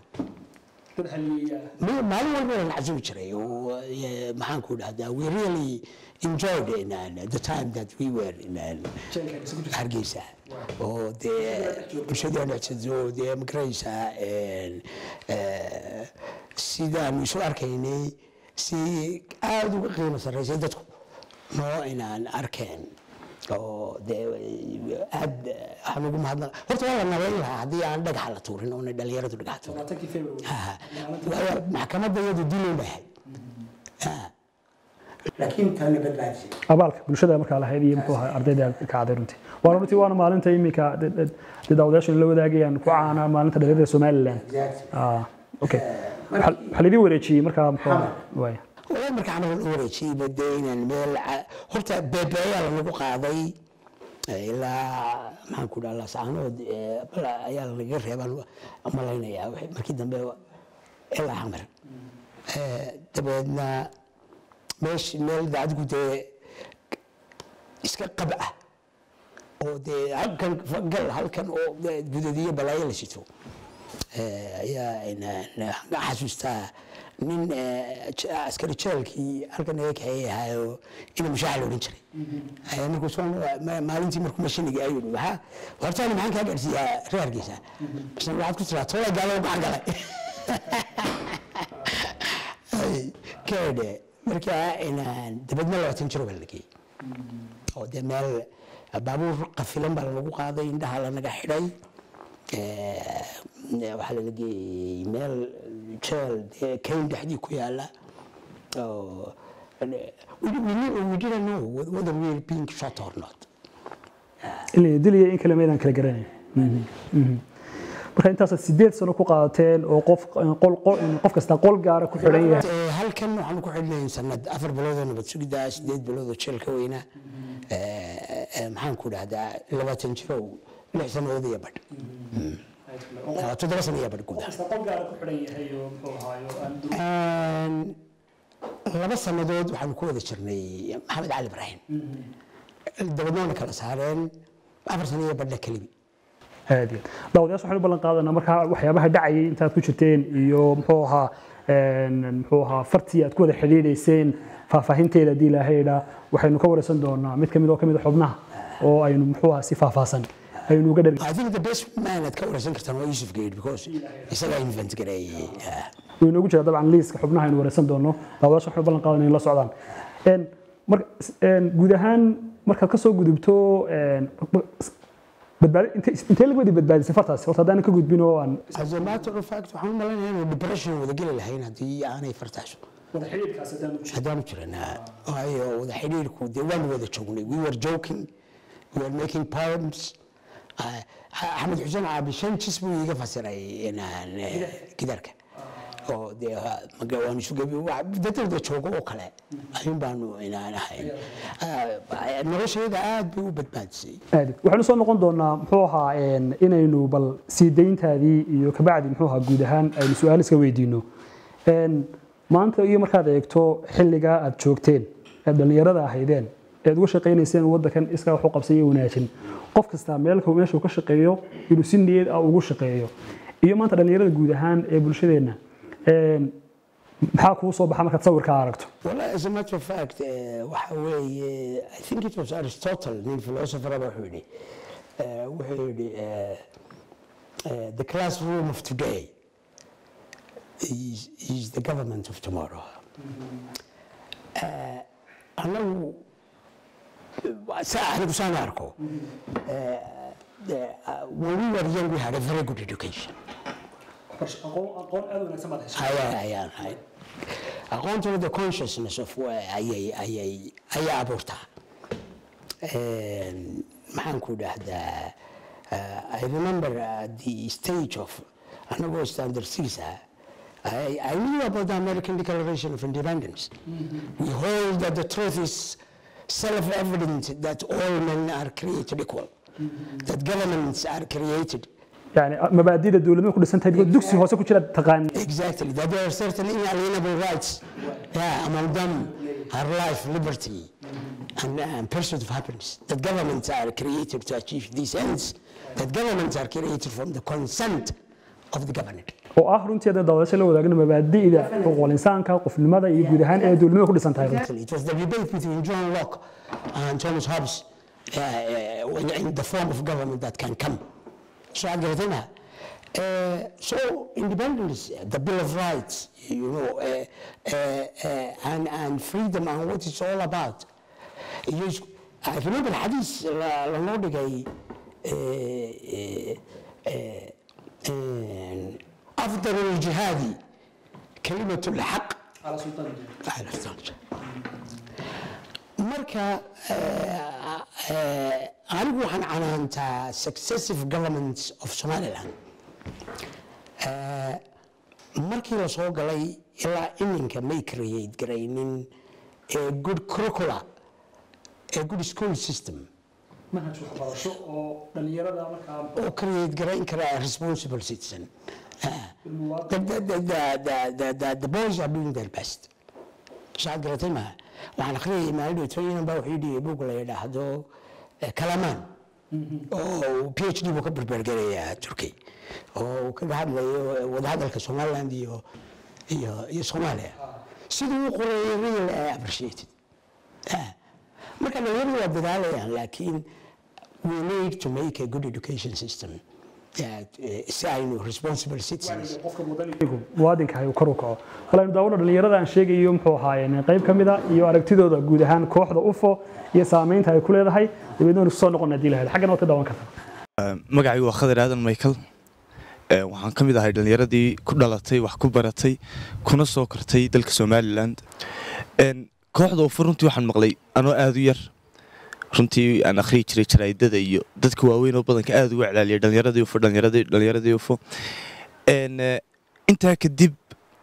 Ma- maalin walba waan casumi jiray oo eh, maxaan ku dhahdaa we really enjoyed in, uh, the time that we were in uh, hargeysa oo dee bulshadii aan adsado dee magaraysaa een, eh, sidaanu isu arkaynay si aada uga qiimo sarreysay dadku noo inaan arkeen oo dee aad waxaan ugu mahadnaq horta waa la nabayn lahaa haddii aan dhagaxa la tuurin oona dhalinyaradu dhagaxa tuurin Ha, waayo maxkamadda iyadu diloo dhahay laakiin tani badbaadisay abaalka bulshada markaa lahayd iyo muxuu ahaa ardayda ka caday runtii waa runtii waana maalinta iminka dee daawadayaashu la wadaagayaan ku caana maalinta dhalinyarada somaliland exactly Ah, okay waxaa waxaa laidin wareejiyey markaa muxuu ahaa waaya walaa marka camal u wareejiyey bade inaan meel ca- horta beebeeyaa lanagu qaaday eh, ilaa maxaan ku dhaha laascaanood eh, bal ayaa lanaga reebaan malaynayaa wixii- markii dambe ilaa xamar Eh, dabeedna meesh meel de adigu dee iska qab ah oo dee halkan gal halkan oo dee gudadiyo balaayo la sito Eh, ayaa inaan xasuustaa nin eh, j- askari jeelkii halkan naga kaxeeyey ahaayo ina mushaaxa la odhan jiray Eh, markuu soo ma- maalintii markuu mashiniga ayuu yidhi waxaa hortaani maxaan kaa gaadhsiiyaa reer hargeysa bas waxaad ku tiraa tolay gaalo gacan galay Ay, keedhe markaa inaan dabadna labaatan jiro baa la geeyey oo dee meel baabuur qafilan baa lanagu qaaday indhaha lanaga xidhay Eh, waxaa lala geeyey meel jeel dee kayn dhexdii ku yaala oo we, we, knew- we didn't know whether we were being shot or not in la diliya in kale maydaan kala garanayn Mhm, mhm. marka intaasaad sideed sano ku qaadateen oo qof qol qol- qof kasta qol gaara ku xidhan yahay Eh, halkan waxaan ku xidhnayn sanad afar biloodoo nabad sugidda sideed biloodoo jeelka weynaa Eh, eh, maxaan ku dhahdaa labaatan jirow lix sanadood iyo badh Ah, toddoba sano iyo badh guud ahaan. qol gaara ku xidhan yahay oo muxuu ahaayo aan Een, laba sannadood waxaan ku wada jirnay maxamed cali ibraahim dabadoona kala saareen afar sano iyo badha kelibi aad iyo aad daawadayaasha waxaan u ballan qaadanaa markaa waxyaabaha dhacayay intaad ku jirteen iyo muxuu ahaa een, muxuu ahaa fartii aad ku wada xidhiidhayseen faahfaahinteeda haddii ilaahay idhaa waxaynu ka wareysan doonaa mid ka mid oo ka mid a xubnaha oo aynu muxuu ahaa si faahfaahsan aynu uga dhergi I think the best man aad ka wareysan kartaan waa Yusuf Geed because isagaa invent gareeyay Ah. wuu inoogu jira dabcan liiska xubnaha aynu wareysan doono daawadayaasha waxaan u ballan qaadanaa in la socdaan Een, mar- een, guud ahaan markaad ka soo gudubto een, badbaadi inte- intee laga wadi badbaadisay fartaasi horta haddaanan ka gudbin oo aan as a matter of fact waxaan u malaynayaa inuu depression wada geli lahayn haddii aanay fartaaso wada xidhiidhkaas haddaan u haddaanu jiranaa waayo wada xidhiirku dee waanu wada joognay we were joking we were making poems Ah, axmed xuseen caabi shan jis buu iiga fasiray inaan eh, gidaarka oo dee ha- maga waanu isu gebi wa- dad wada joogo oo kale ayuun baanu inaan ahayn Ah, noloshayda aad bay u badbaadisay aad waxaynu soo noqon doonaa muxuu ahaa een, inaynu bal sii dayntaadii iyo kabacdi muxuu ahaa guud ahaan aynu su-aal iska weydiino Een, maanta iyo markaad eegto xilligaa aad joogteen aad dhallinyarada ahaydeen ead uga shaqaynayseen waddankan iskaa wax u qabsan iyo wanaajin qof kastaa meelka meeshuu ka shaqeeyo inuu si niyad ah ugu shaqeeyo iyo maanta dhallinyarada guud ahaan ee bulshadeenna een, maxaa kuu soo baxa markaad sawirkaa aragto Well, as a matter of fact, uh, waxa weeye, I think it was Aristotle, nin philosopher aba wuxuu yidhi, uh, wuxuu yidhi, uh, uh, the classroom of today is, is the government of tomorrow. Uh, anagu, uh, saa anigu saan arko, uh, the, uh, when we were young, we had a very good education. aqoon aad wanaagsan baad ayaan ayaan ahay aqoontuna the consciousness of wa- ayay ayay ayay abuurtaa Een, maxaan ku dhahdaa uh, I remember uh, the stage of anagoo standard six ah I, I knew about the American Declaration of Independence. We hold that the truth is self-evident that all men are created equal, that governments are created yani mabaadida dowladnimada ku dhisan tahay digoo dugsi hoose ku jira taqaan Exactly. That there are certain inalienable rights. Yeah, among them are life, liberty, and, and pursuit of happiness. That governments are created to achieve these ends. That governments are created from the consent of the governed. oo ah runtii hadda daawadayaasha la wadaagna mabaadi'da xuquuqul insaanka qofnimada iyo guud ahaan ee dowladnimada ku dhisan tahay runtii Exactly. It was the debate between John Locke and Thomas Hobbes uh, uh, in, in the form of government that can come. So I get it. Uh, so independence, the Bill of Rights, you know, uh, uh, uh, and, and freedom and what it's all about. Yes, I remember الحديث لما جاي أفضل الجهاد كلمة الحق على سلطان marka anigu waxaan canaantaa successive governments of somaliland markii la soo galay ilaa iminka may create garaynin a good curricula a good school system manhaj waxbarasho oo dhalinyarada markaa oo create garayn kara a responsible citizen the, the, the, the, the, the, the boys are doing their best saad garatay maaha waxaan akhriyayay maalin dhowtooyinan baa wuxuu dhigay buug la yidhaahdo kalamaan oo p h d buu ka berbergarayaa turkey oo uu kaga hadlayo wadahadalka somaliland iyo iyo iyo soomaaliya siduu u qoreeyay real ay appreciated marka dhalinyaradu waa dadaalayaan laakiin we need to make a good education system that, uh, si aynu responsible citizens muwaadinka ay kor u kaco balaynu daawada dhalinyarada aan sheegayo muxuu ahaayeen qayb ka mida iyo aragtidooda guud ahaan kooxda ufo iyo saamaynta ay ku leedahay dabeedna waynu kusoo noqon haddii lahayd xaggana waad ka daawan kartaa magacaygu waa khadir aadan michael Ee, waxaan ka mid ahay dhallinyaradii ku dhalatay wax ku baratay kuna soo kortay dalka somalilan Een, kooxda ufu runtii waxaan maqlay anoo aada u yar runtii aan akhriyi jiray jaraa'idada iyo dadka waaweyn oo badanka aada uga celaaliyay dhallinyaradii ufo dhallinyaradii dhallinyaradii ufo Een, eh, intaa kadib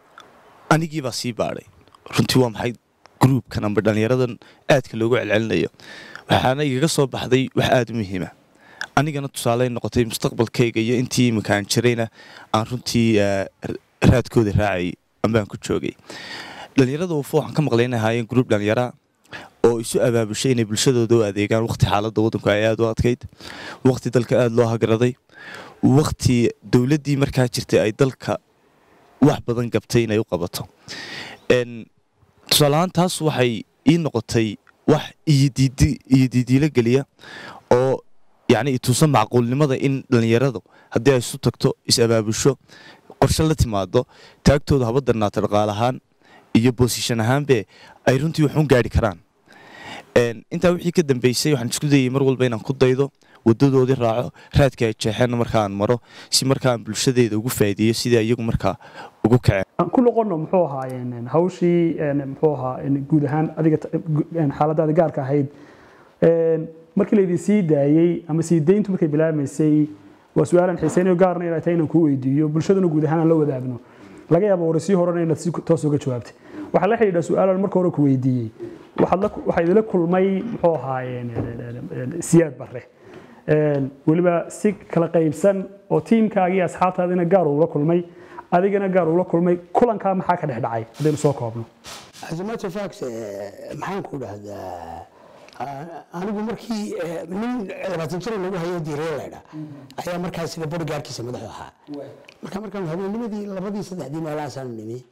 anigii baa sii baadhay runtii waa maxay gruubkan amba dhallinyaradan aadka loogu celcelinayo waxaana igaga soo baxday wax aada u muhiima anigana tusaale ay noqotay mustaqbalkayga iyo intii iminkaan jirayna aan runtii eh, ra- raadkooda raacayay ambaan ku joogay dhallinyarada ufo waxaan ka maqlay inay ahaayeen gruub dhallinyara oo isu abaabushay inay bulshadooda u adeegaan waqti xaaladda waddanku ay aada u adkayd waqti dalka aada loo hagaraday waqti dowladdii markaa jirtay ay dalka wax badan gabtay inay u qabato Een, tusaale ahaan taas waxay ii noqotay wax iyo diidi- iyo diidiilo geliya oo yacni ituusan macquulnimada in dhallinyaradu haddii ay isu tagto is abaabusho qorshe la timaado taagtooda haba darnaata dhaqaale ahaan iyo boosishan ahaanbe ay runtii waxun gaari karaan Een, intaa wixii ka dambeysay waxaan isku dayay mar walba inaan ku daydo wadadoodii raaco raadka ay jeexeenna markaan maro si markaan bulshadeeda ugu faa'iideeyo sidai iyagu markaa ugu kaceen aan ku noqono muxuu ahaa een, hawshii een, muxuu ahaa een, guud ahaan adiga ta- gu- een, xaaladaada gaarka ahayd Een, markii laydin sii daayey ama sii dayntu markay bilaabmaysay waa su-aalan xiiseynayo gaarna inay tahay inaan kuu weydiiyo bulshaduna guud ahaan aan la wadaagno laga yaabo warisii horena inaad si toos uga jawaabtay waxaa la xidhiidha su-aalan marka hore ku weydiiyey waxaad la- waxaa idinla kulmay muxuu ahaa een, een, een, een, siyaad barre Een, weliba si kala qaybsan oo tiimkaagii iyo asxaabtaadina gaar ula kulmay adigana gaar ula kulmay kulankaa maxaa ka dhex dhacay haddaynu soo koobno As a matter of fact, eh, maxaan ku dhahdaa ah, anigu markii eh, nin labaatan jir lagu hayo diireeladha ayaa markaas sida bodyguardkiisa madaxu ahaa marka markaan habeennimadii labadii saddexdii meelahaasaan nimi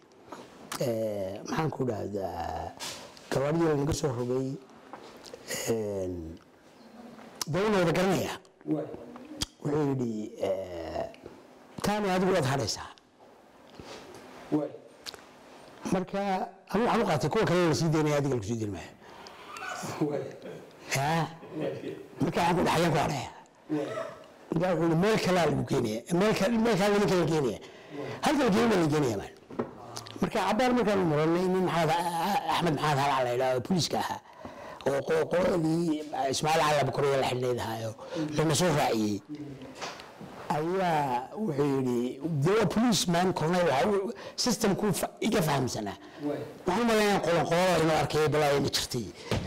eh, maxaan ku dhahdaa gawaadhii lanaga soo rogay een, dee una wada garanaya wuxuu yidhi eh, taani adigu waad hadhaysaa marka anigu waxaan u qaatay kuwa kale la sii daynaya adiga lagu sii dayn maayo Ya. marka waxaan ku dhaxayaan ku hadhaya marka wuxuu yidhi meel kalaa lagu keenaya meel ka- meel kaa nimanka la keenaya halka la keenaya la keenaya maan marka cabaar markaanu maranay nin maxamed axmed maxamed halac la yidhaha oo booliiska ahaa oo qo- qoladii ismaaciil cali abukuriya la xidhnayd ahaayo lana soo raaciyey ayaa wuxuu yidhi de waa policeman kornay waxa systemku fa- iga fahamsanaa waxaan umalaynaa qolan qolada inuu arkay balaayana jirtay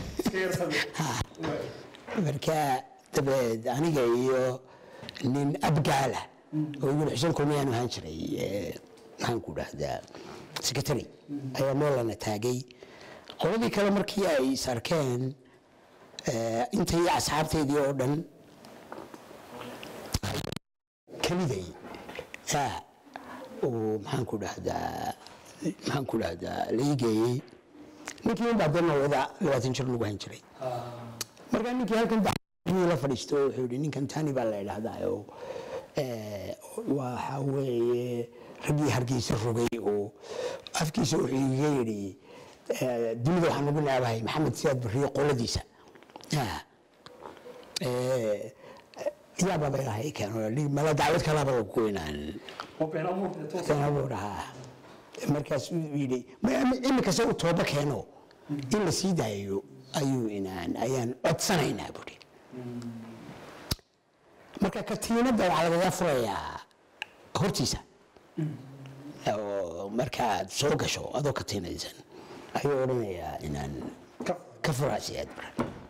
marka dabeed aniga iyo nin abgaala oo ibn xuseen kulmiyaan ahaan jiray eh, maxaan ku dhahdaa secretary ayaa meelana taagay qoladii kale markii ay is arkeen eh, intay asxaabteydii oo dhan keliday yaa uu maxaan ku dhahdaa maxaan ku dhahdaa la ii geeyey ninkii un baa dana wada labaatan jir lagu han jiray markaa ninkii halkan buu la fadhiisto wuxuu yidhi ninkan tani baa la idhahdaa oo eh, waxa weeye raggii hargeysa rogay oo afkiisa wuxuu iga yidhi eh, dunida waxaan ugu naabahay maxamed siyaad barriyo qoladiisa yaa Eh, yaa baba ilahay keeno mala dacwad kalaba lagu goynaan been abuur ahaa markaas uu yidhi "Ma- imika se u tooba keeno in la sii daayo ayuu inaan ayaan codsanaynaa buhi marka katiinadda waxaa lagaga furayaa hortiisa oo markaad soo gasho adoo katiinaysan ayuu odhanayaa inaan ka furaa siyaad bara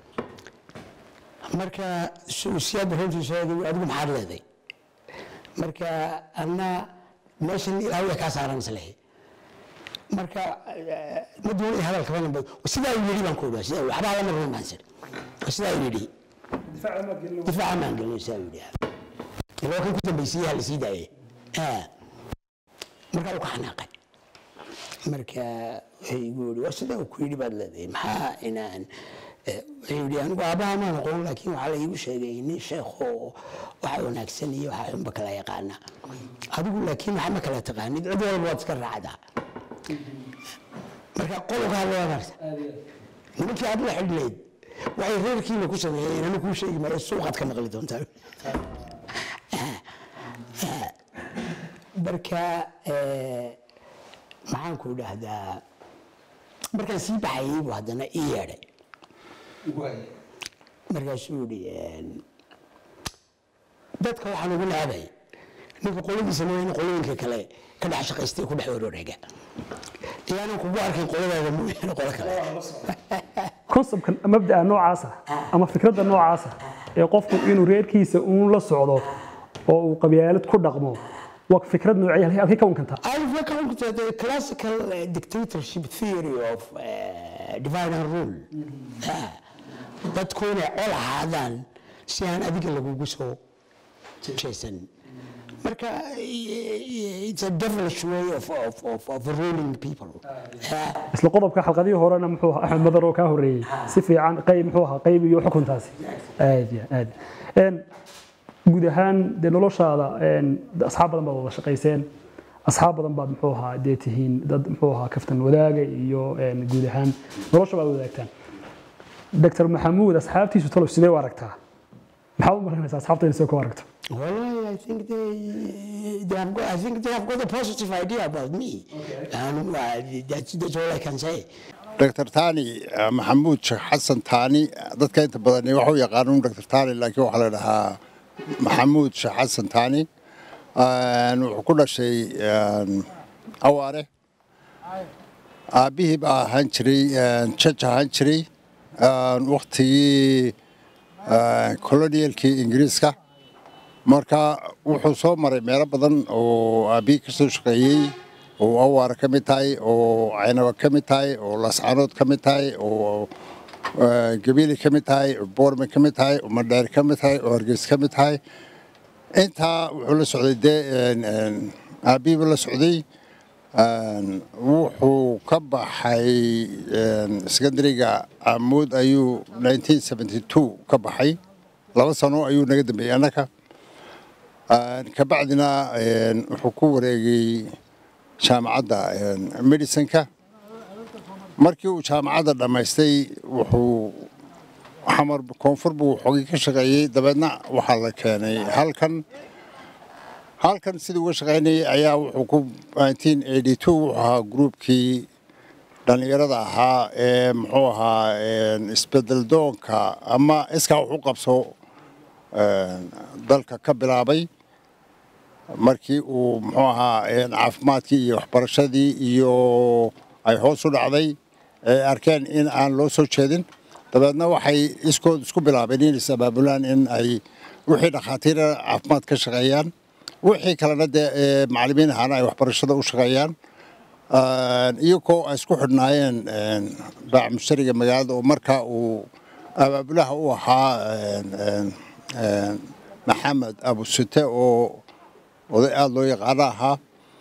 marka su- siyaad bara hortiisa adigu adigu maxaad leeday marka anna meeshan ilaahay way kaa saaran islehe marka eh, ma doonay hadalka badan ba sidaa uu yidhi baan ku odhaa sidaa waxbaa lama rumaansan sidaa uu yidhi difaaca maan gelin sidaa uu yidhi ilaa kan ku dambeysay ha la sii daayay Ah. marka uu ka xanaaqay marka wuxuu igu yidhi war sidaa uu ku yidhi baad leedahay maxaa inaan eh, wuxuu yidhi anigu aabbaha maan aqoon laakiin waxaa la iigu sheegay nin sheekho waxa wanaagsan iyo waxa xunba kala yaqaana adigu laakiin waxa ma kala taqaanid cid walba waad iska raacdaa marka qolkaa loo maarta nimankii aad la xidhnayd waxay reerkiina ku sameeyeen anu kuu sheegi maayo suuqaad ka maqli doontaa marka eh, maxaan ku dhahdaa markaan sii baxayay buu haddana ii yeedhay markaasuu yihi dadka waxaa lagu laabay ninka qoladiisa mooyaane qolooyinka kale ka dhex shaqaystay ku dhex wareega ilaanan kugu arkin qoladaada mooyaane qolo kale conceptkan mabda'a noocaasa ama fikradda noocaasa ee qofku inuu reerkiisa uun la socdo oo uu qabyaalad ku dhaqmo waa fikrad noocee halkay ka wankantaa I've come to the classical uh, dictatorship theory of uh, divide and rule. Ah, dadku inay col ahaadaan si aan adiga lagugu soo jeesan. Marka i- it's a devilish way of, of, of, of ruling people. Ah, isla qodobka xalqadihii horena muxuu ahaa axmed madar oo kaa horreeyey si fiican qayb muxuu ahaa qayb iyo xukuntaasi aad iyo aad Een, guud ahaan dee noloshaada een, de asxaab badan baad wada shaqayseen asxaab badan baad muxuu ahaa dee tihiin dad muxuu ahaa kaftan wadaaga iyo een, guud ahaan nolosha baad wadaagtaan dr maxamuud asxaabtiisu talow sidee u aragtaa maxaad u maranaysaa asxaabta inay soo ku aragto well, I think they, they have got, I think they have got a positive idea about me. And uh, that's, that's all I can say. dr tani eh, maxamuud sheekh xasan tani dadka inta badan waxu yaqaanuun dr tani laakiin waxaa la dhahaa maxamuud sheekh xasan tani Een, wuxuu ku dhashay een, awaare aabbihii baa ahaan jiray een, jaj ahaan jiray een, waktigii een, colonialkii ingiriiska marka wuxuu soo maray meelo badan oo aabbihii ka soo shaqeeyey oo awaara ka mid tahay oo caynaba ka mid tahay oo lascaanood ka mid tahay oo eh, gabiili ka mid tahay oo boorme ka mid tahay oo madheer ka mid tahay oo hargeys ka mid tahay intaa wuxuu la socday dee een, een, aabbihiiba la socday een, wuxuu ka baxay een, secondary-ga amuud ayuu 1972 ka baxay laba sano ayuu naga dambeeyey annaka Een, kabacdina een, wuxuu ku wareegay jaamacadda een, medicinka markii uu jaamacadda dhammaystay wuxuu xamar koonfur buu xogay ka shaqeeyey dabeedna waxaa la keenay halkan halkan sidii uga shaqeynayay ayaa wuxuu ku 1982 wuxuu ahaa gruubkii dhallinyarada ahaa ee muxuu ahaa een, isbedel doonka ama iskaa wax u qabso een, dalka ka bilaabay markii uu muxuu ahaa een, caafimaadkii iyo waxbarashadii iyo ay hoos u dhacday ee arkeen in aan loo soo jeedin dabeedna waxay iskood isku bilaabeen in is abaabulaan in ay wixii dhakhaatiira caafimaad ka shaqeeyaan wixii kalena dee ee, macallimiin ahaana ay waxbarashada u shaqeeyaan Een, iyagoo ay isku xidhnaayeen een, baac mushtariga magaalada oo markaa uu abaabulaha u ahaa een, een, een, maxamed abusite oo oday aada loo yaqaano ahaa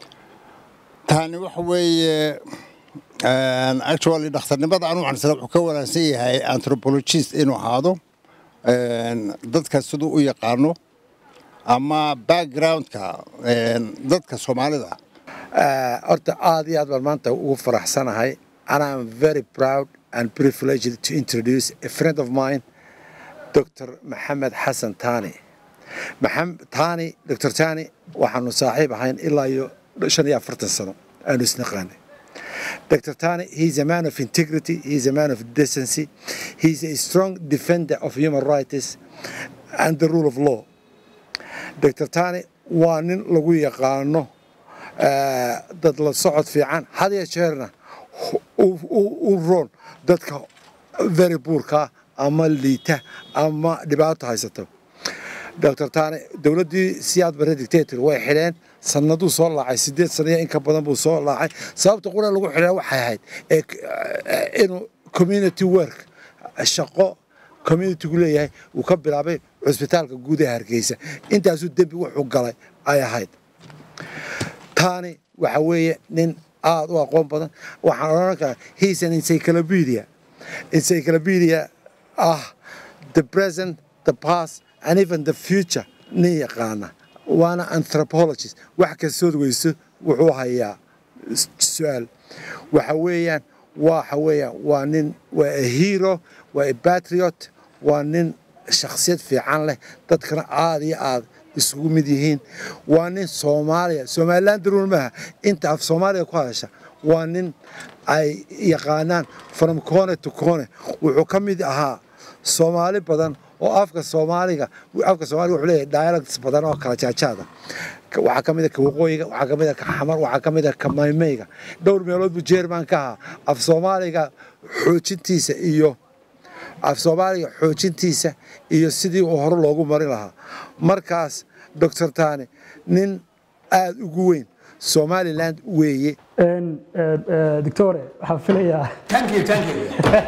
tani waxa weeye een, actually dhakhtarnimada anu waxaan isla wuxuu ka wanaagsan yahay anthropologist inuu ahaado een, dadka siduu u yaqaano ama backgroundka een, dadka soomaalida Uh, horta aad iyo aad baan maanta ugu faraxsanahay and I'm very proud and privileged to introduce a friend of mine Dr. Maxamed Xasan Tani Maxamed Tani Dr. Tani waxaanu saaxiib ahayn ilaa iyo shan iyo afartan sano aanu isnaqaanay Dr. Tani, he's a man of integrity, he's a man of decency, he's a strong defender of human rights and the rule of law. Dr. Tani waa nin lagu yaqaano eh, dad la socod fiican had iyo jeerna u- u u roon dadka very buurka ama liita ama dhibaato haysato dr tani dowladdii siyaad bare dictator way xidheen sanaduu soo laacay sideed sano iyo in ka badan buu soo laacay sababta qura lagu xidheen waxay ahayd ee k- eh, inuu community work shaqo communitygu leeyahay uu ka bilaabay cusbitaalka guud ee hargeysa intaasuu dembi wuxuu galay ay ahayd taani waxa weeye nin aada u aqoon badan waxaan odhan karaa he's an encyclopedia encyclopedia ah the present the past and even the future nin yaqaana waana anthropologist wax kastood weyso wuxuu hayaa s- su-aal waxa weeyaan waxa weeyaan waa nin waa a hero waa a patriot waa nin shakhsiyad fiican leh dadkana aada iyo aad isugu mid yihiin waa nin soomaaliya somaliland daruur maaha inta af soomaaliya ku hadasha waa nin ay yaqaanaan from cone to cone wuxuu ka mid ahaa soomaali badan oo afka soomaaliga afka soomaaliga wuxuu leeyahay dialects badan oo kala jaajaada waxaa ka mid a ka waqooyiga waxaa ka mid a ka xamar waxaa ka mid a ka maymayga dhowr meelood buu jeerman ka ahaa af soomaaliga xoojintiisa iyo af soomaaliga xoojintiisa iyo sidii uu hore loogu marin lahaa markaas doctor tani nin aada ugu weyn somaliland weeye doctore waxaan filayaa thank you thank you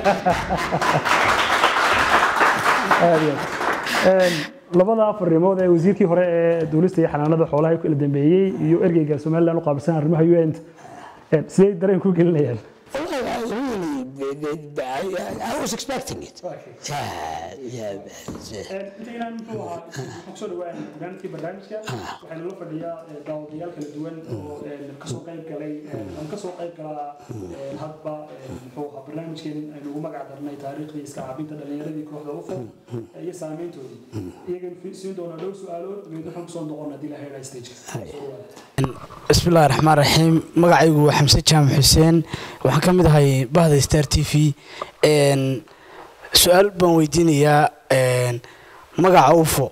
aad iyo aad. labada fariimood ee wasiirkii hore ee duulista iyo xanaanada xoolaha kala dambeeyey iyo ergeyga somaliland u qaabilsan arrimaha un sidee dareen ku gelinayaan Really, I was expecting it. Yeah, yeah. intaynaan muxuu ahaa kusoo dhawaan barnaamijkii barnaamijka waxaynu la fadhiyaa daawadayaal kala duwan oo kasoo qayb galay ama kasoo qayb galaa hadba muxuu ahaa barnaamijkeen aynu ugu magac darnay taariikhdii iska caabinta dhalinyaradii kooxda ufo iyo saameyntoodii iyagan siin doonaa dhowr su-aalood geed waxaan kusoo noqon haddii la heelay stageka بسم الله الرحمن الرحيم magacaygu waa xamse jaamac xuseen waxaan ka mid ahay bahda star t v su-aal baan weydiinayaa magaca ufo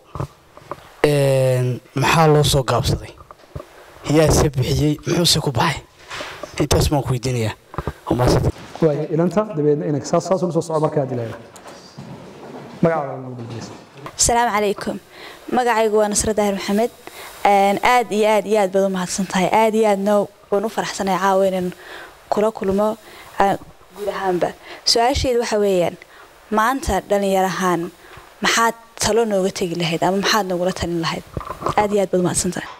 maxaa loo soo gaabsaday yaase bixiyey muxuuse ku baxay intaas baan ku weydiinayaa Waa waaya ilanta dabeedna inag saas saas ula soo soco markaa haddii la heelay magacaada ugu dambaysa asalaamu calaykum magacaygu waa nasra daahir maxamed aad iyo aad iyo aad baad u mahadsan tahay aad iyo aadna waan u faraxsanay caawa inaan kula kulmo guud ahaanba su-aasheedu waxa weeyaan maanta dhalinyar ahaan maxaad talo nooga tegi lahayd ama maxaad noogula talin lahayd aad iyo aad baad u mahadsan tahay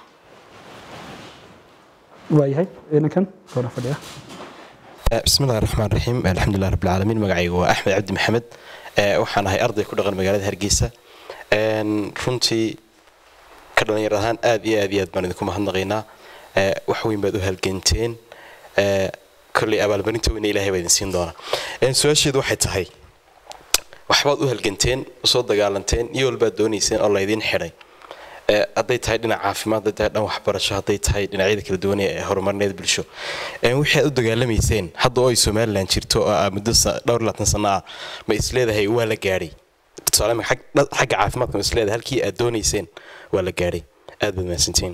waayahay inankan goona fadhiya بسم الله الرحمن الرحيم الحمد لله رب العالمين magacaygu waa axmed cabdi maxamed waxaan ahay arday ku dhaqan magaalada hargeysa runtii ka dhalinyar ahaan aad iyo aad iyo aad baan idinku mahadnaqaynaa wax weyn baad u halganteen kolley abaalmarinta weyna ilaahay baa idin siin doonaa su-aasheedu waxay tahay waxbaad u halganteen usoo dagaalanteen iyo walbaad doonayseen oo laydin xidhay hadday tahay dhinac caafimaad hadday tahay dhan waxbarasho hadday tahay dhinacyada kala duwan ee horumarineed bulsho wixii aad u dagaalamayseen hadda oo ay somaliland jirto oo ah muddo dhowr labaatan sano ah ma isleedahay waa la gaadhay tusaale ma xagga caafimaadka ma isleedahay halkii aad doonayseen waa la gaadhay aad baad mahadsantihiin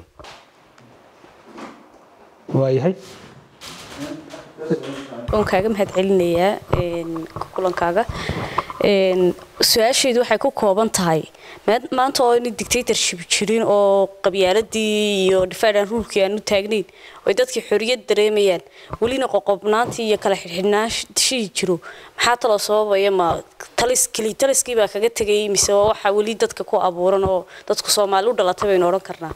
waayahay waan kaaga mahad celinayaa kulankaaga su-aasheedu waxay ku kooban tahay maanta oo ina dictatorship jirin oo qabyaaladii iyo difadan ruulkii aanu taagnayn oy dadkii xoriyad dareemayaan welina qoqobnaantii iyo kala xidhxidhnaashihii jiro maxaa taloo sababaya ma talis keli taliskii baa kaga tegay mise waxa weli dadka ku abuuran oo dadku soomaali u dhalatay baynu odhan karnaa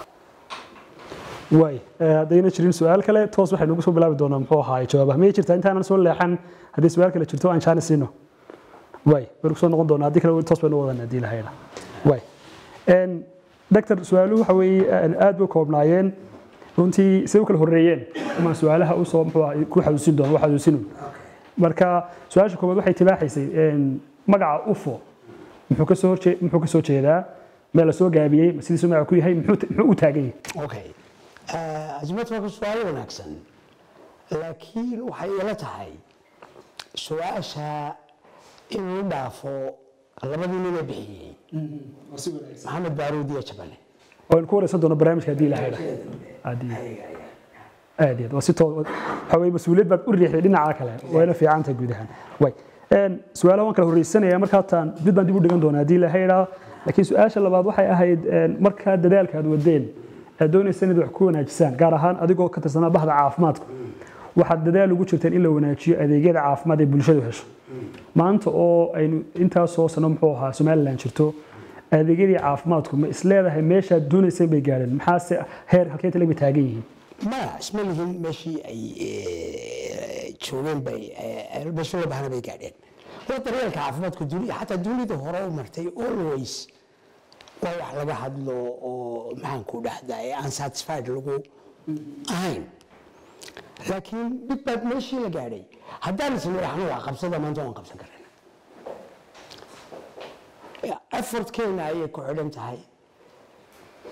waay haddayna jirin su-aal kale toos waxaynu ugu soo bilaabi doonaa muxuu ahaay jawaabaha miyay jirtaa intaanan soo leexan haddii su-aal kale jirto aan jaana siino waay baynu kusoo noqon doonaa haddii kale toos baynu wadan haddii lahayna waay doctor su-aaluhu waxa weeye aad bay koobnaayeen runtii siday u kala horreeyeen umaan su-aalaha usoo muxuu ahaa ku xasuusin doona xasuusinu marka su-aasha koowaad waxay tibaaxaysay magaca ufo muxuu kasoo horjee muxuu kasoo jeedaa meel la soo gaabiyey sidiisuu magaca ku yahay muxuu u taagan yahay okay azimad waa su-aal wanaagsan laakiin waxay ila tahay su-aasha inuu dhaafo labadii nin ee bixiyey maxamed baaruud iyo jabane waan ku wareysan doona barnaamijka haddii la hayla aad iyo aad waa si too waxa weye mas-uuliyad baad u riixday dhinaca kale wayna fiicanta guud ahaan way su-aalaha waan kala horreysanaya markaataan mid baan dib u dhigan doonaa haddii la hayla laakiin su-aasha labaad waxay ahayd markaa dadaalka aad wadeen aad doonaysaan inaad wax ku wanaajisaan gaar ahaan adigoo ka tirsanaa bahda caafimaadku waxaad dadaal ugu jirteen in la wanaajiyo adeegyada caafimaad ee bulshadu hesho maanta oo aynu intaasoo sano muxuu ahaa somaliland jirto adeegyadii caafimaadku ma isleedahay meeshaad doonayseen bay gaadheen maxaase heer halkee tale bay taagan yihiin ma isma lihin meeshii ay joogeen bay meeshii loo bahana bay gaadheen waa daryeelka caafimaadku duniya xataa dunida hore u martay always waa wax laga hadlo oo maxaan ku dhahdaa ee aan satisfied lagu ahayn laakiin dhib baad meeshii la gaadhay haddaan isla dhaxno waa qabsada maanta waan qabsan karana effortkeena ayay ku xidhan tahay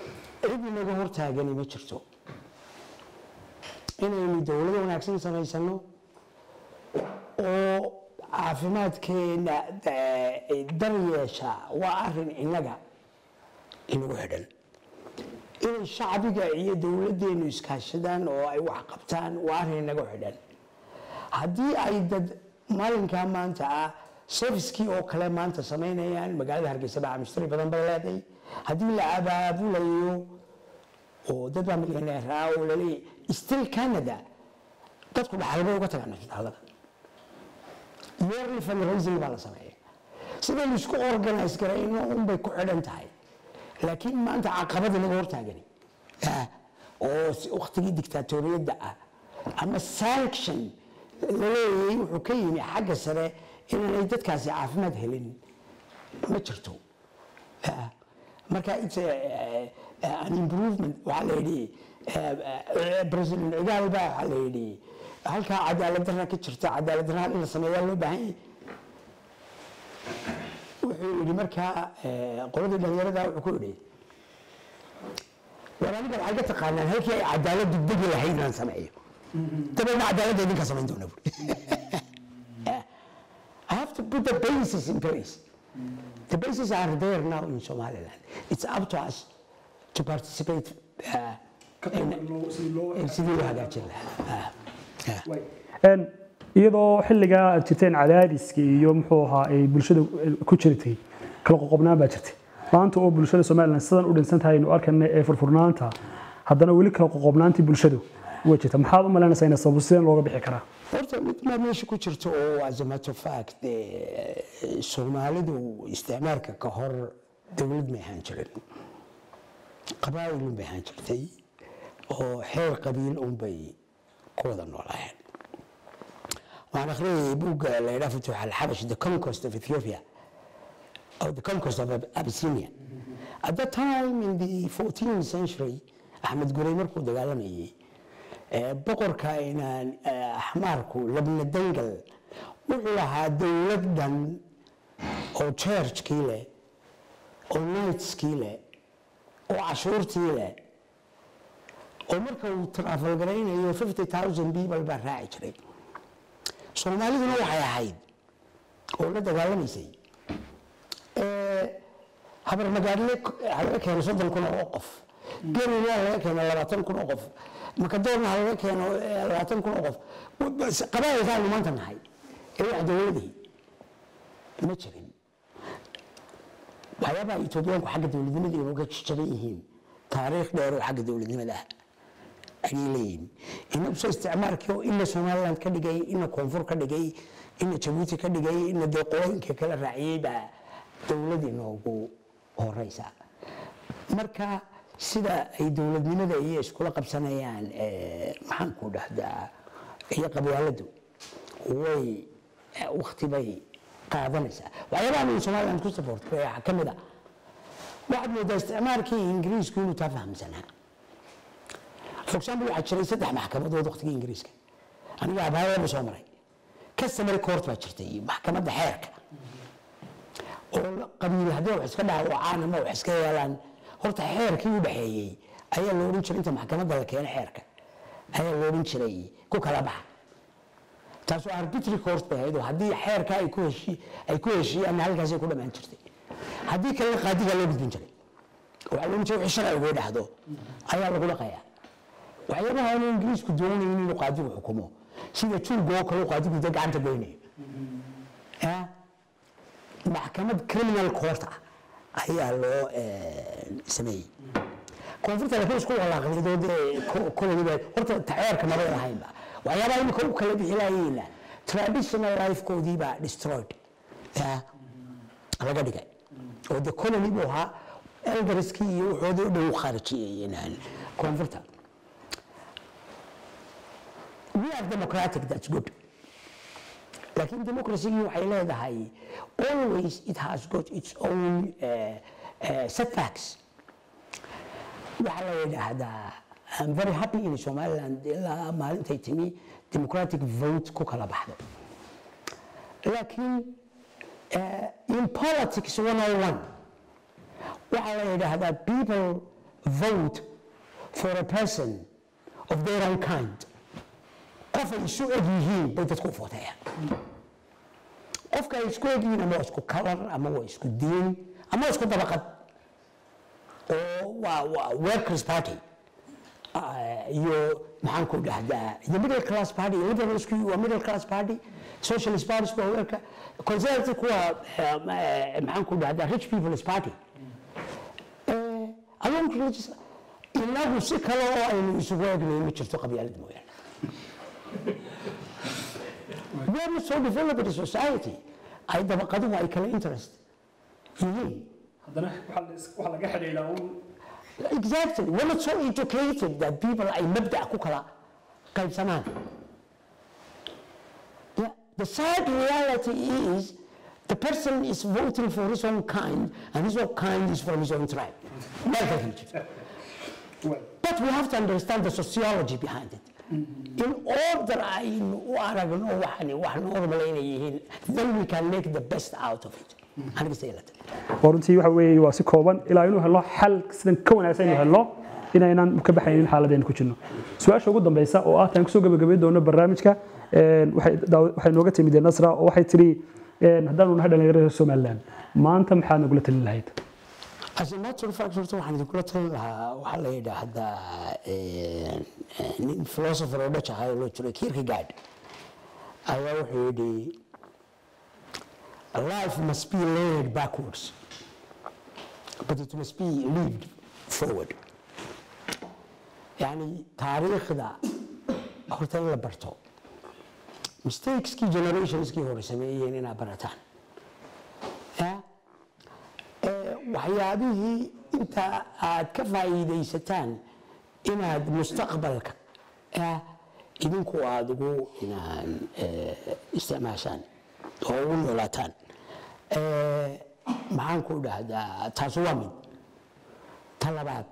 cid inaga hortaagani ma jirto inaynu dowlado wanaagsan samaysano oo caafimaadkeena eh, dar yeesha waa arin inaga inagu xidhan inay shacbiga iyo dowladdeenu iskaashadaan oo ay wax qabtaan waa arrin inaga xidhan haddii ay dad maalinkaa maanta ah servicekii oo kale maanta samaynayaan magaalada hargeysa baa mushtari badan bay leedahay haddii la abaabulayo oo dad baa milyaneer ah oo laleeyahay still canada dadku dhaxal bay uga tagaan isbitaalada yearly fundraising baa la sameeya sidaynu isku organize garayno unbay ku xidhan tahay laakiin maanta caqabada naga hortaagani ah, oo si- waqtigii dictatoriyadda ah ama sanction laleeyahay wuxuu ka yimi xagga sare inaanay dadkaasi caafimaad helin ma jirto Ah, marka it's a, uh, an improvement waxaa la yidhi uh, uh, president cigaal baa waxaa la yidhi halkaa cadaalad darra ka jirta cadaalad darra in la sameeyaa loo baahan yahay wuxuu yidhi markaa eh, qoladii dhalinyarada wuxuu ku yidhi war aniga waxay ka taqaanaan halkii ay cadaaladdu degi lahayd inaan sameeyo dabeedna cadaaladda idinka samayn doona buuri I have to put the basis in place. The bases are there now in Somaliland. It's up to us to participate uh, in, in sidii loo hagaajin lahaa. Ah, ah. Een, iyadoo xilligaa aad jirteen cadaadiskii iyo muxuu ahaa ay bulshada ku jirtay kala qoqobnaan baa jirtay maanta oo bulshada somalilan sidan u dhinsan tahay aynu arkana ee furfurnaanta haddana weli kala qoqobnaantii bulshadu way jirta maxaad u malaynaysaa in sabab sideen looga bixi karaa horta mid maa meesha ku jirto oo as a matter of fact eh, soomaalidu isticmaalka ka hor dowlad may ahaan jirin qabaa'ilun bay ahaan jirtay oo xeer qabiil unbay ku wada noolaayeen waxaan akhriyayay buugga la yidhaha futuux alxabash the conquest of ethiopia or the conquest of Ab- abyssinia at that time in the 14th century axmed gurey markuu dagaalamayay ee, boqorka inaan ee, axmaarku labna dangal wuxuu lahaa dowlad dhan oo churchkii leh oo knightskii leh oo cashuurtii leh oo marka uu travel garaynayo 50000 people baa raaci jiray soomaaliduna waxay ahayd oo la dagaalamaysay ee, habar magaadle laga keeno soddon kun oo qof gerina laga keeno labaatan kun oo qof makadoorna ha laga keeno eh, labaatan kun oo qof Bas- qabaa'ilkaanu maanta nahay ee wax dowladii ma jirin waxyaabaha etoobiyaanku xagga dowladnimada inuu ka jaban yihiin taariikh dheer oo xagga dowladnimada ah ayay leeyihiin inaguse isticmaalkii oo ina somaliland ka dhigay ina koonfur ka dhigay ina jabuuti ka dhigay ina dee qolooyinka kala raaciyey baa dowladii noogu horeysa marka sida ay dowladnimada iyo iskula qabsanayaan eh, maxaan ku dhahdaa iyo qabyaaladu way wakti bay qaadanaysaa waxyaabaha uu somaliland ku saboortay waxaa ka mid a waxaad moodaa isticmaalkii ingiriisku inuu taa fahamsanaa for example waxaa jiray saddex maxkamadood waqtigii ingiriiska aniga abaayaba soo maray customary court baa jirtay maxkamadda xeerka oo la- qabiil haddii wax iska dhaawacaan ama wax iska yeelaan horta xeerkii u dhexeeyey ayaa la odhan jiray inta maxkamadda la keeno xeerka ayaa la odhan jiray ku kala baxa taasoo arbitry court bay ahayd oo haddii xeerka ay ku heshi ay ku heshiiyaan halkaasay ku dhammaan jirtay haddii kalena qaadigaa loo gudbin jiray waxaa loo jiray wixii sharcigu dhahdo ayaa lagu dhaqayaa waxyaabaha aanu ingiriisku doonaynin inuu qaadigu xukumo sida juurga oo kale uu qaadigu dee gacanta goynayo Ya? maxkamad criminal court ah ayaa loo eh, sameeyey koonfurta laakiin isku walaaqnido dee ko- koleyba horta taceerka mabay lahaynba waxyaabaha imika u kala bixi lahayeena traditional lifekoodii baa destroyed Ya? laga dhigay oo de colony buu ahaa elderskii iyo wuxoodii u dhow khaarijiyeen koonfurta we are democratic that's good laakiin democracy waxay leedahay always it has got its own uh, uh, setbacks waxaa la yidhaahdaa I'm very happy in Somaliland ilaa maalintay timi democratic vote ku kala baxdo laakiin uh, in politics 101 waxaa la yidhaahdaa people vote for a person of their own kind qof ay isu eg yihiin bay dadku u vootayaan qofka ay isku eg yihiin ama waa isku kalar ama waa isku diin ama waa isku dabaqad oo waa waa workers party Ah, iyo maxaan ku dhahdaa iyo middle class party iyo liberalsku waa middle class party socialist party waa weerka conservative kuwa maxaan ku dhahdaa rich people's party Eh, along religious inagu si kale oo aynu isugu egnay ma jirto qabyaalad mooyaane we are not so developed a society ay dabaqaduhu ay kala interest yihiin haddana waxaa laga xidhiidhaa un Exactly. We're not so educated that people ay mabda ku kala qaybsamaan. Yeah. The sad reality is the person is voting for his own kind and his own kind is from his own tribe. Meel kale kama jirto. But we have to understand the sociology behind it. In order aynu u aragno waxani wax normal inay yihiin, then we can make the best out of it. Aniga say that. oo runtii waxa weeye waa si kooban ilaa inuu helo xal sidan ka wanaagsan inuu helo inaynan ka baxaynin xaaladeen ku jirno su-aasha ugu dambeysa oo ah taan kusoo gabagabay doono barnaamijka een, waxay daaw- waxay nooga timid nasra oo waxay tiri een, haddaanu nahay dhalinyarada somaliland maanta maxaad nagula talin lahayd As a matter of fact, horta waxaan idinkula talin lahaa waxaa la yidhaahdaa eh, eh, nin philosopher oo Dutch ahaa oo loo jiray Kierkegaard ayaa wuxuu yidhi life must be led backwards but it must be lived forward yani taariikhda horta in la barto mistakeskii generationskii hore sameeyeen inaad barataan Yeah? Eh, waxyaabihii inta aad ka faa'iidaysataan inaad mustaqbalka eh, idinku aad ugu inaan eh, isticmaashaan oo ugu noolaataan Eh, maxaan ku dhahdaa taas waa mid ta labaad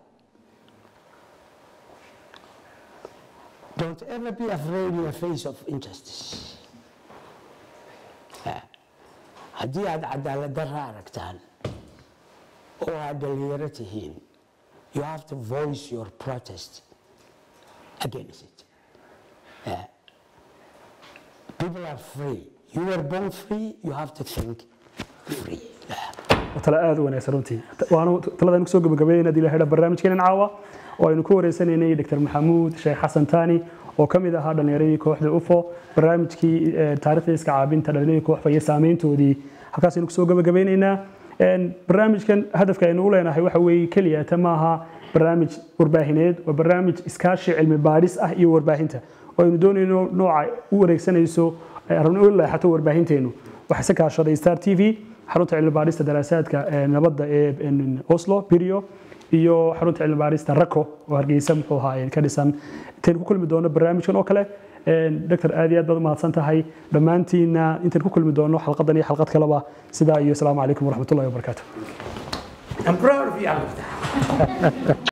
don't ever be afraid in the face of injustice Eh, haddii aad cadaalad darra aragtaan oo aad dhalinyaro tihiin you have to voice your protest against it Yeah. people are free you were born free you have to think free Yeah. waa talo aad u wanaagsan runtii waanu taladan kusoo gabagabeeyay inaad ilaahay barnaamijkeenan caawa oo aynu ku wareysanaynay dr maxamuud sheekh xasan taani oo ka mid ahaa dhallinyaradii kooxda ufo barnaamijkii eh, taariikhda iska caabinta dhallinyaradii kooxfa iyo saameyntoodii halkaas aynu kusoo gabagabeynaynaa Een, barnaamijkan hadafka aynu u leenahay waxa weeye keliya ta maaha barnaamij warbaahineed waa barnaamij iskaashi cilmi baadhis ah iyo warbaahinta oo aynu doonayno nooca u wareegsanayso eh, rabno u leexato warbaahinteenu waxaa se kaashaday star t v xarunta cilmi baadhista daraasaadka ee nabadda ee een, oslo birio iyo xarunta cilmi baadhista rako oo hargeysa muxuu ahaa ka dhisan intaynu ku kulmi doono barnaamijkan oo kale Een, doctor aad iyo aad baad umahadsan tahay dhammaantiina intaynu ku kulmi doono xalqadan iyo xalqad kaleba sidaa iyo asalaamu calaykum waraxmatullahi wabarakaatu I'm proud of you, Alberta.